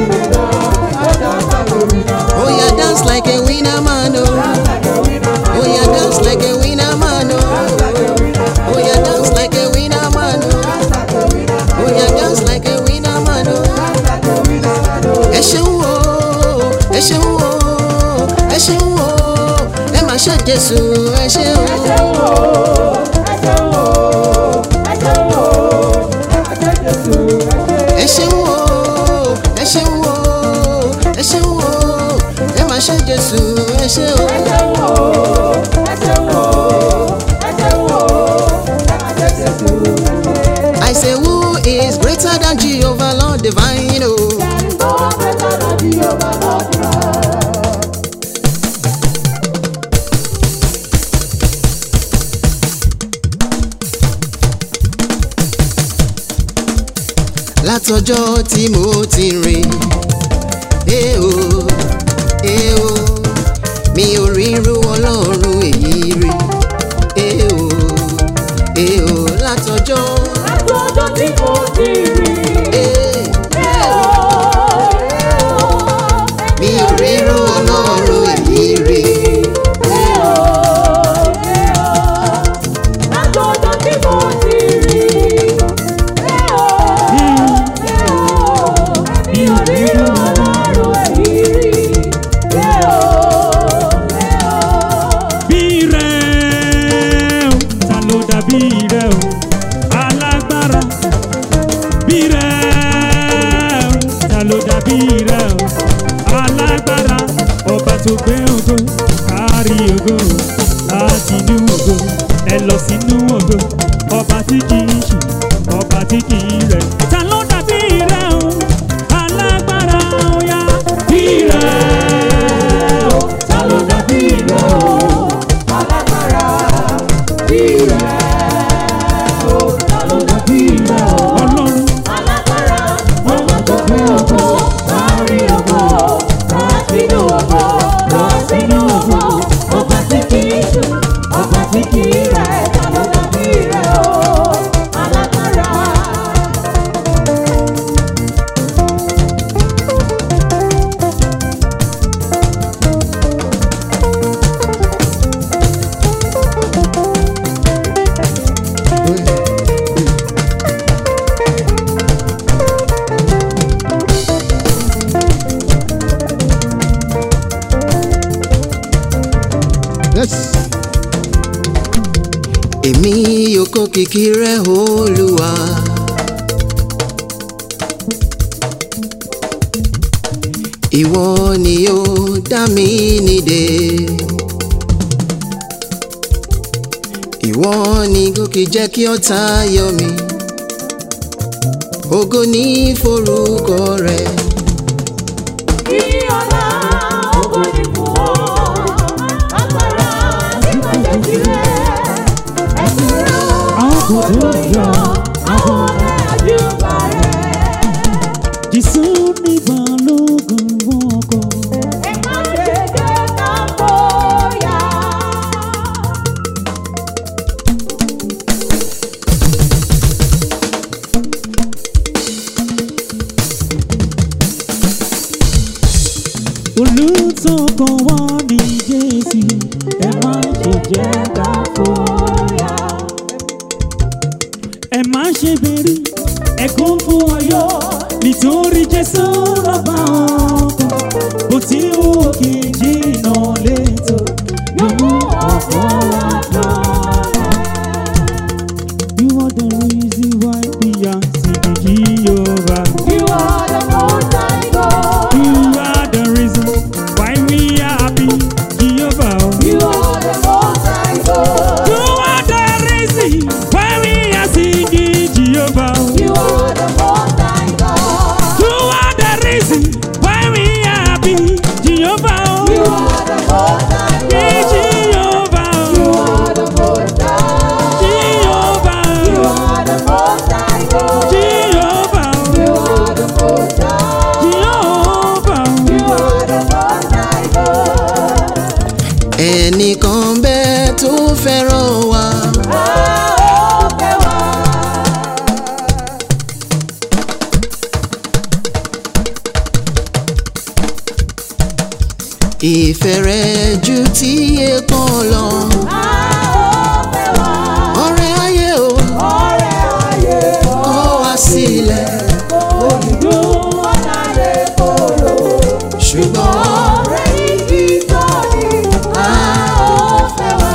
oh yeah, dance like a winner man. Oh, oh yeah, dance like a winner man. Oh, oh yeah, dance like a winner man. Oh, oh yeah, dance like a winner man. Oh. ẹ ṣeun o ẹ ṣeun o ẹ ṣeun o ẹ máa ṣe jésù ẹ ṣeun. ẹ ṣeun o ẹ ṣeun o ẹ ṣeun o ẹ máa ṣe jésù ẹ ṣeun. I say who is greater than Jehovah Lord divine o. látọjọ́ tí mo ti rìn ẹ o ẹ o mi ò ríru ọlọ́run èyí rí ẹ o ẹ o látọjọ́ ẹ mi ò ríru ọlọ́run èyí rí bí rẹ̀ o ta ló dàbí rẹ̀ o alágbára bí rẹ̀ o ta ló dàbí rẹ̀ o alágbára ọba tó gbé ògo kárí ògo láti inú ògo ẹ lọ sínú ògo ọba tí kì í ṣù ọba tí kì í rẹ̀ ta ló dàbí rẹ̀ o alágbára ọ̀yá bí rẹ̀ o ta ló dàbí rẹ̀ o. Ọlọ́run èmi yóò kó kìkì rẹ olúwa. ìwọ ni yóò dá mi nídè. ìwọ ni gòkè jẹ́ kí ọ̀tá yọ mí. ògo ní forúkọ rẹ. àwọn kò tó yọ Jésù ní balógun fún ọkọ. olùtọ́kọ̀ wá ní Jésù ẹ má ṣe jẹ́ ká fòyà. ẹ má ṣe bẹ̀rù ẹ̀kọ́ fún ọyọ́ nítorí Jésù rọ̀bà ọkọ̀ bó ti wù kí jìnnà létò yóò mú ọ̀pọ̀ wá lọ́rẹ̀. You are the reason why we are singing Jehovah. You are the reason why we are happy, Jehovah. You are the reason why we are singing Jehovah. You are the reason why we are happy, Jehovah. Yeah, Jehovah. Jehovah. ìfẹ́ rẹ ju tí èèkàn lọ a ó fẹ́ wá. ọ̀rẹ́ ayé o ọ̀rẹ́ ayé kọ̀ wá sílẹ̀ òdùdú ọ̀nà rẹ̀ kóró. ṣùgbọ́n ọ̀rẹ́ igi sọ́ọ̀nì a ó fẹ́ wá.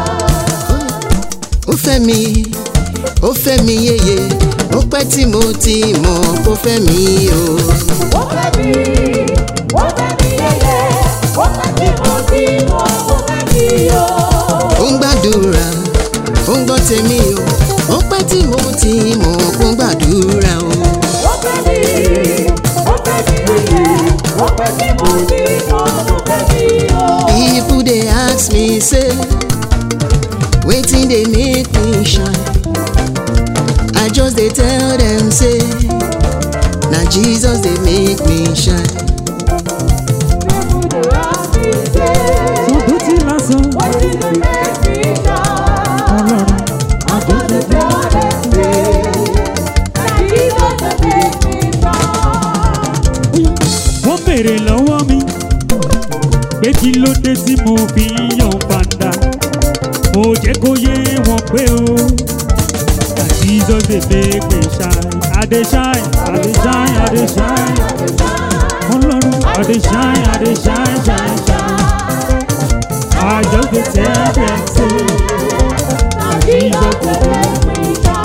ó fẹ́ mi ó fẹ́ mi yéye ó pẹ́ tí mo ti mọ̀ kó fẹ́ mi o. ó fẹ́ mi ó fẹ́ mi yẹyẹ ó fẹ́ tí mo ti mọ̀ ó fẹ́ mi o. ó ń gbàdúrà ó ń gbọ́ tèmi o ó pẹ́ tí mo ti mọ̀ kó ń gbàdúrà o. ó fẹ́ mi ó fẹ́ mi yẹyẹ ó fẹ́ tí mo ti mọ̀ ó fẹ́ mi o. People dey ask me say, wetin dey make me shine? I just dey tell them say, na Jesus dey make me shine. People dey ask me say, Sọ̀dọ̀ tí lásán wetin dey make me shine? ọlọ́run. I just dey tell them say, na Jesus dey make me shine. wọ́n béèrè lọ́wọ́ mi pé kí ló dé tí mo fi ń yan padà mo jẹ́ kó yé wọn pé o na jesus dey make me shine i dey shine i dey shine i dey shine ọlọ́run i dey shine i dey shine shine shine i just dey tell them say Na Jesus dey make me shine.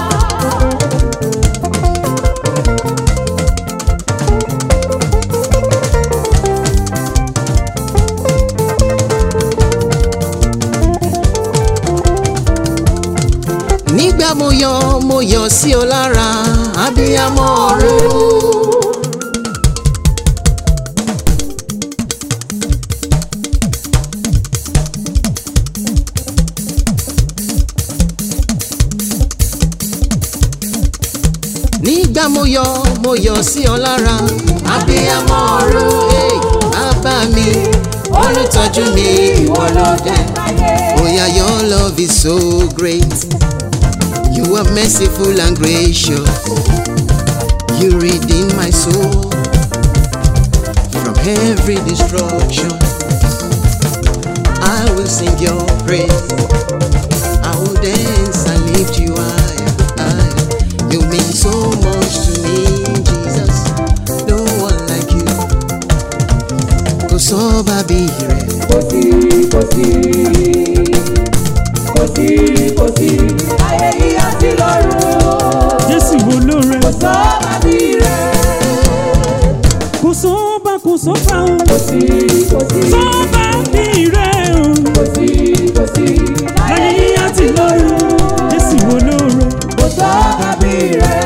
Nígbà mo yọ mo yọ sí ọ lára, abiyamọ ọ̀run. Nígbà mo yọ mo yọ sí ọ lára, abiyamọ ọ̀run. Hey, Bàbá mi, olùtọ́jú mi, ìwọ ló dé. Oh yeah, your love is so great. You are merciful and gracious. You redeem my soul from every destruction. I will sing your praise. I will dance and lift you higher. higher. You mean so much to me, Jesus. No one like you. Kò sọ́ba bí rẹ̀. Kò sí, kò sí, kò sí, kò sí, ayé yìí àti lọ́run. jésù olóore Kò sọ́ba bí rẹ̀. kò sọ́ba kò sọ́ba o Kò sí, kò sí, sọ́ba bí rẹ̀ o kò sí, kò sí, láyé yí àti lọ́run jésù olóore Kò sọ́ba bí rẹ̀.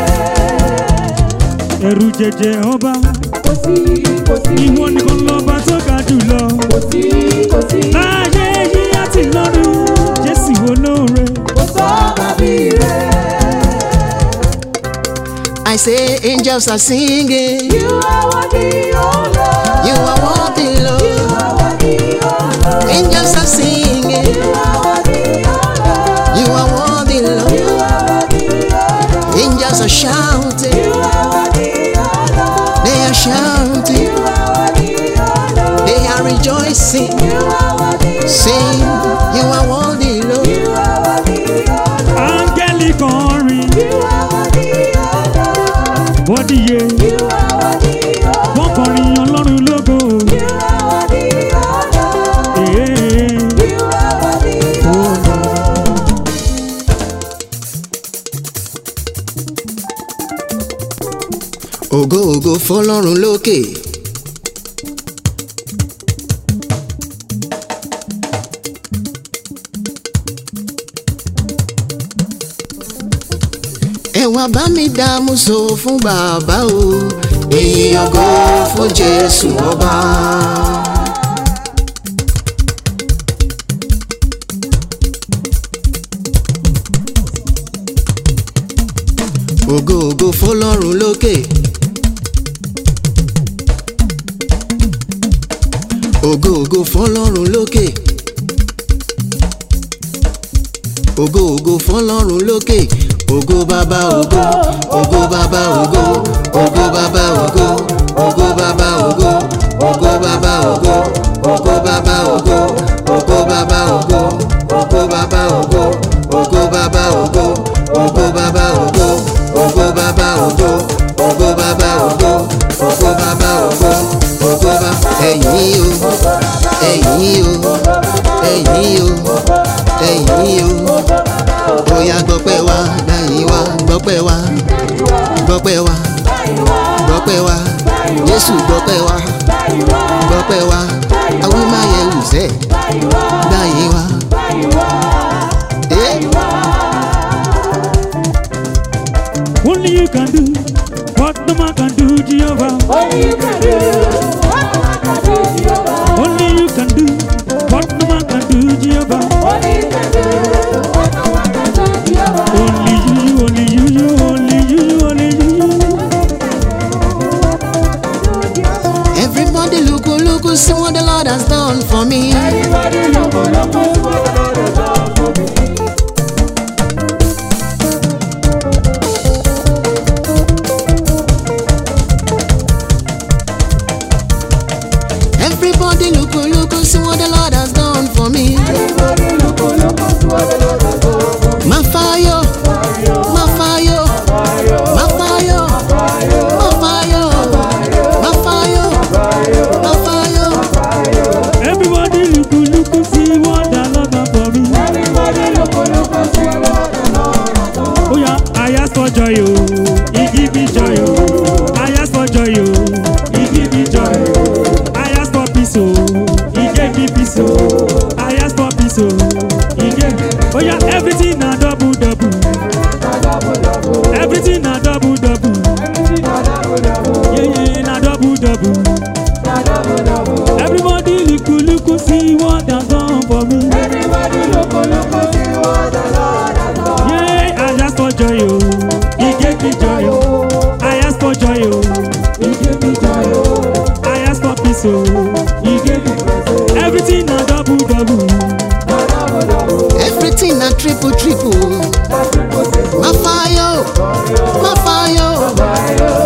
ẹ̀rù jẹjẹ ọba Kò sí, kò sí, ìwọ nìkan lọ́ba tó ga jùlọ kò sí, kò sí, láyé yí àti lọ́run jésù olóore kò sọ́ba bí rẹ̀. I say angels are singing. You are worthy, oh Lord. You are worthy, You Lord. are worthy, oh Lord. Angels are singing. You are worthy, oh Lord. You are worthy, You Lord. are worthy, oh Lord. Angels are shouting. You are worthy, oh Lord. They are shouting. You are worthy, oh Lord. They are rejoicing. You are worthy, Sing. You are worthy, Lord. you are worthy, oh Lord. áńgẹ́lì kọrin You are worthy, oh Lord. bọ́díye You are worthy, oh wọ́n kọrin ọlọ́run lógo You are worthy, oh Lord. Èé. You are worthy, oh Lord. Ògo ògo fọlọ́run lókè. Ẹ wá bá mi dààmú so fún bàbá o. Èyí ògo fún Jésù ọba. Ògo ògo fọlọ́run lókè. Ògo ògo fọlọ́run lókè. Ògo ògo fọlọ́run lókè. Ògo bàbá ògo. Ògo bàbá ògo. Ògo bàbá ògo. Ògo bàbá ògo. Ògo bàbá ògo. Ògo bàbá gbọ́pẹ́ wa gbọ́pẹ́ wa gbọ́pẹ́ wa jésù gbọ́pẹ́ wa gbọ́pẹ́ wa awímáyẹ̀wù sẹ́ gbáyé wa. Eh? Only you can do what no man can do, Jehovah. Only you can do what no man can do, Jehovah. Only you can do what no man can do, Jehovah. Only you can do what no man can do, Jehovah. Only you, only you, you, only you, you, only you. Everybody look, oh, look, oh, see what the Lord has done for me. Everybody look, oh, look, oh, see what the Lord has done for me. Everybody look, oh, look, oh, see what the Lord has done for me. Everybody look, oh, look, oh, see what the Lord has done for me. My fire, my fire, my fire, my fire, my fire, my fire. Everybody look, look, see what the Lord done for me. Everybody look, oh, look, oh, see what the Lord has done. Oh yeah, I ask for joy, oh, He give me joy, oh. I ask for joy, oh, He give me joy. I ask for peace, oh, He gave me peace, oh. I ask for peace, oh, He gave me. Oh yeah, everything na double double. Everything na double double. Yeah yeah, na double double. Everybody look, look, see what I've done for me. Everybody look, oh, look, oh, see what the Lord has done. Yeah, I ask for joy, oh, He gave me joy, oh. I ask for joy, oh, He gave me joy, oh. I ask for peace, oh, He gave me peace. Everything na double double. Everything na triple, triple. My fire, my fire,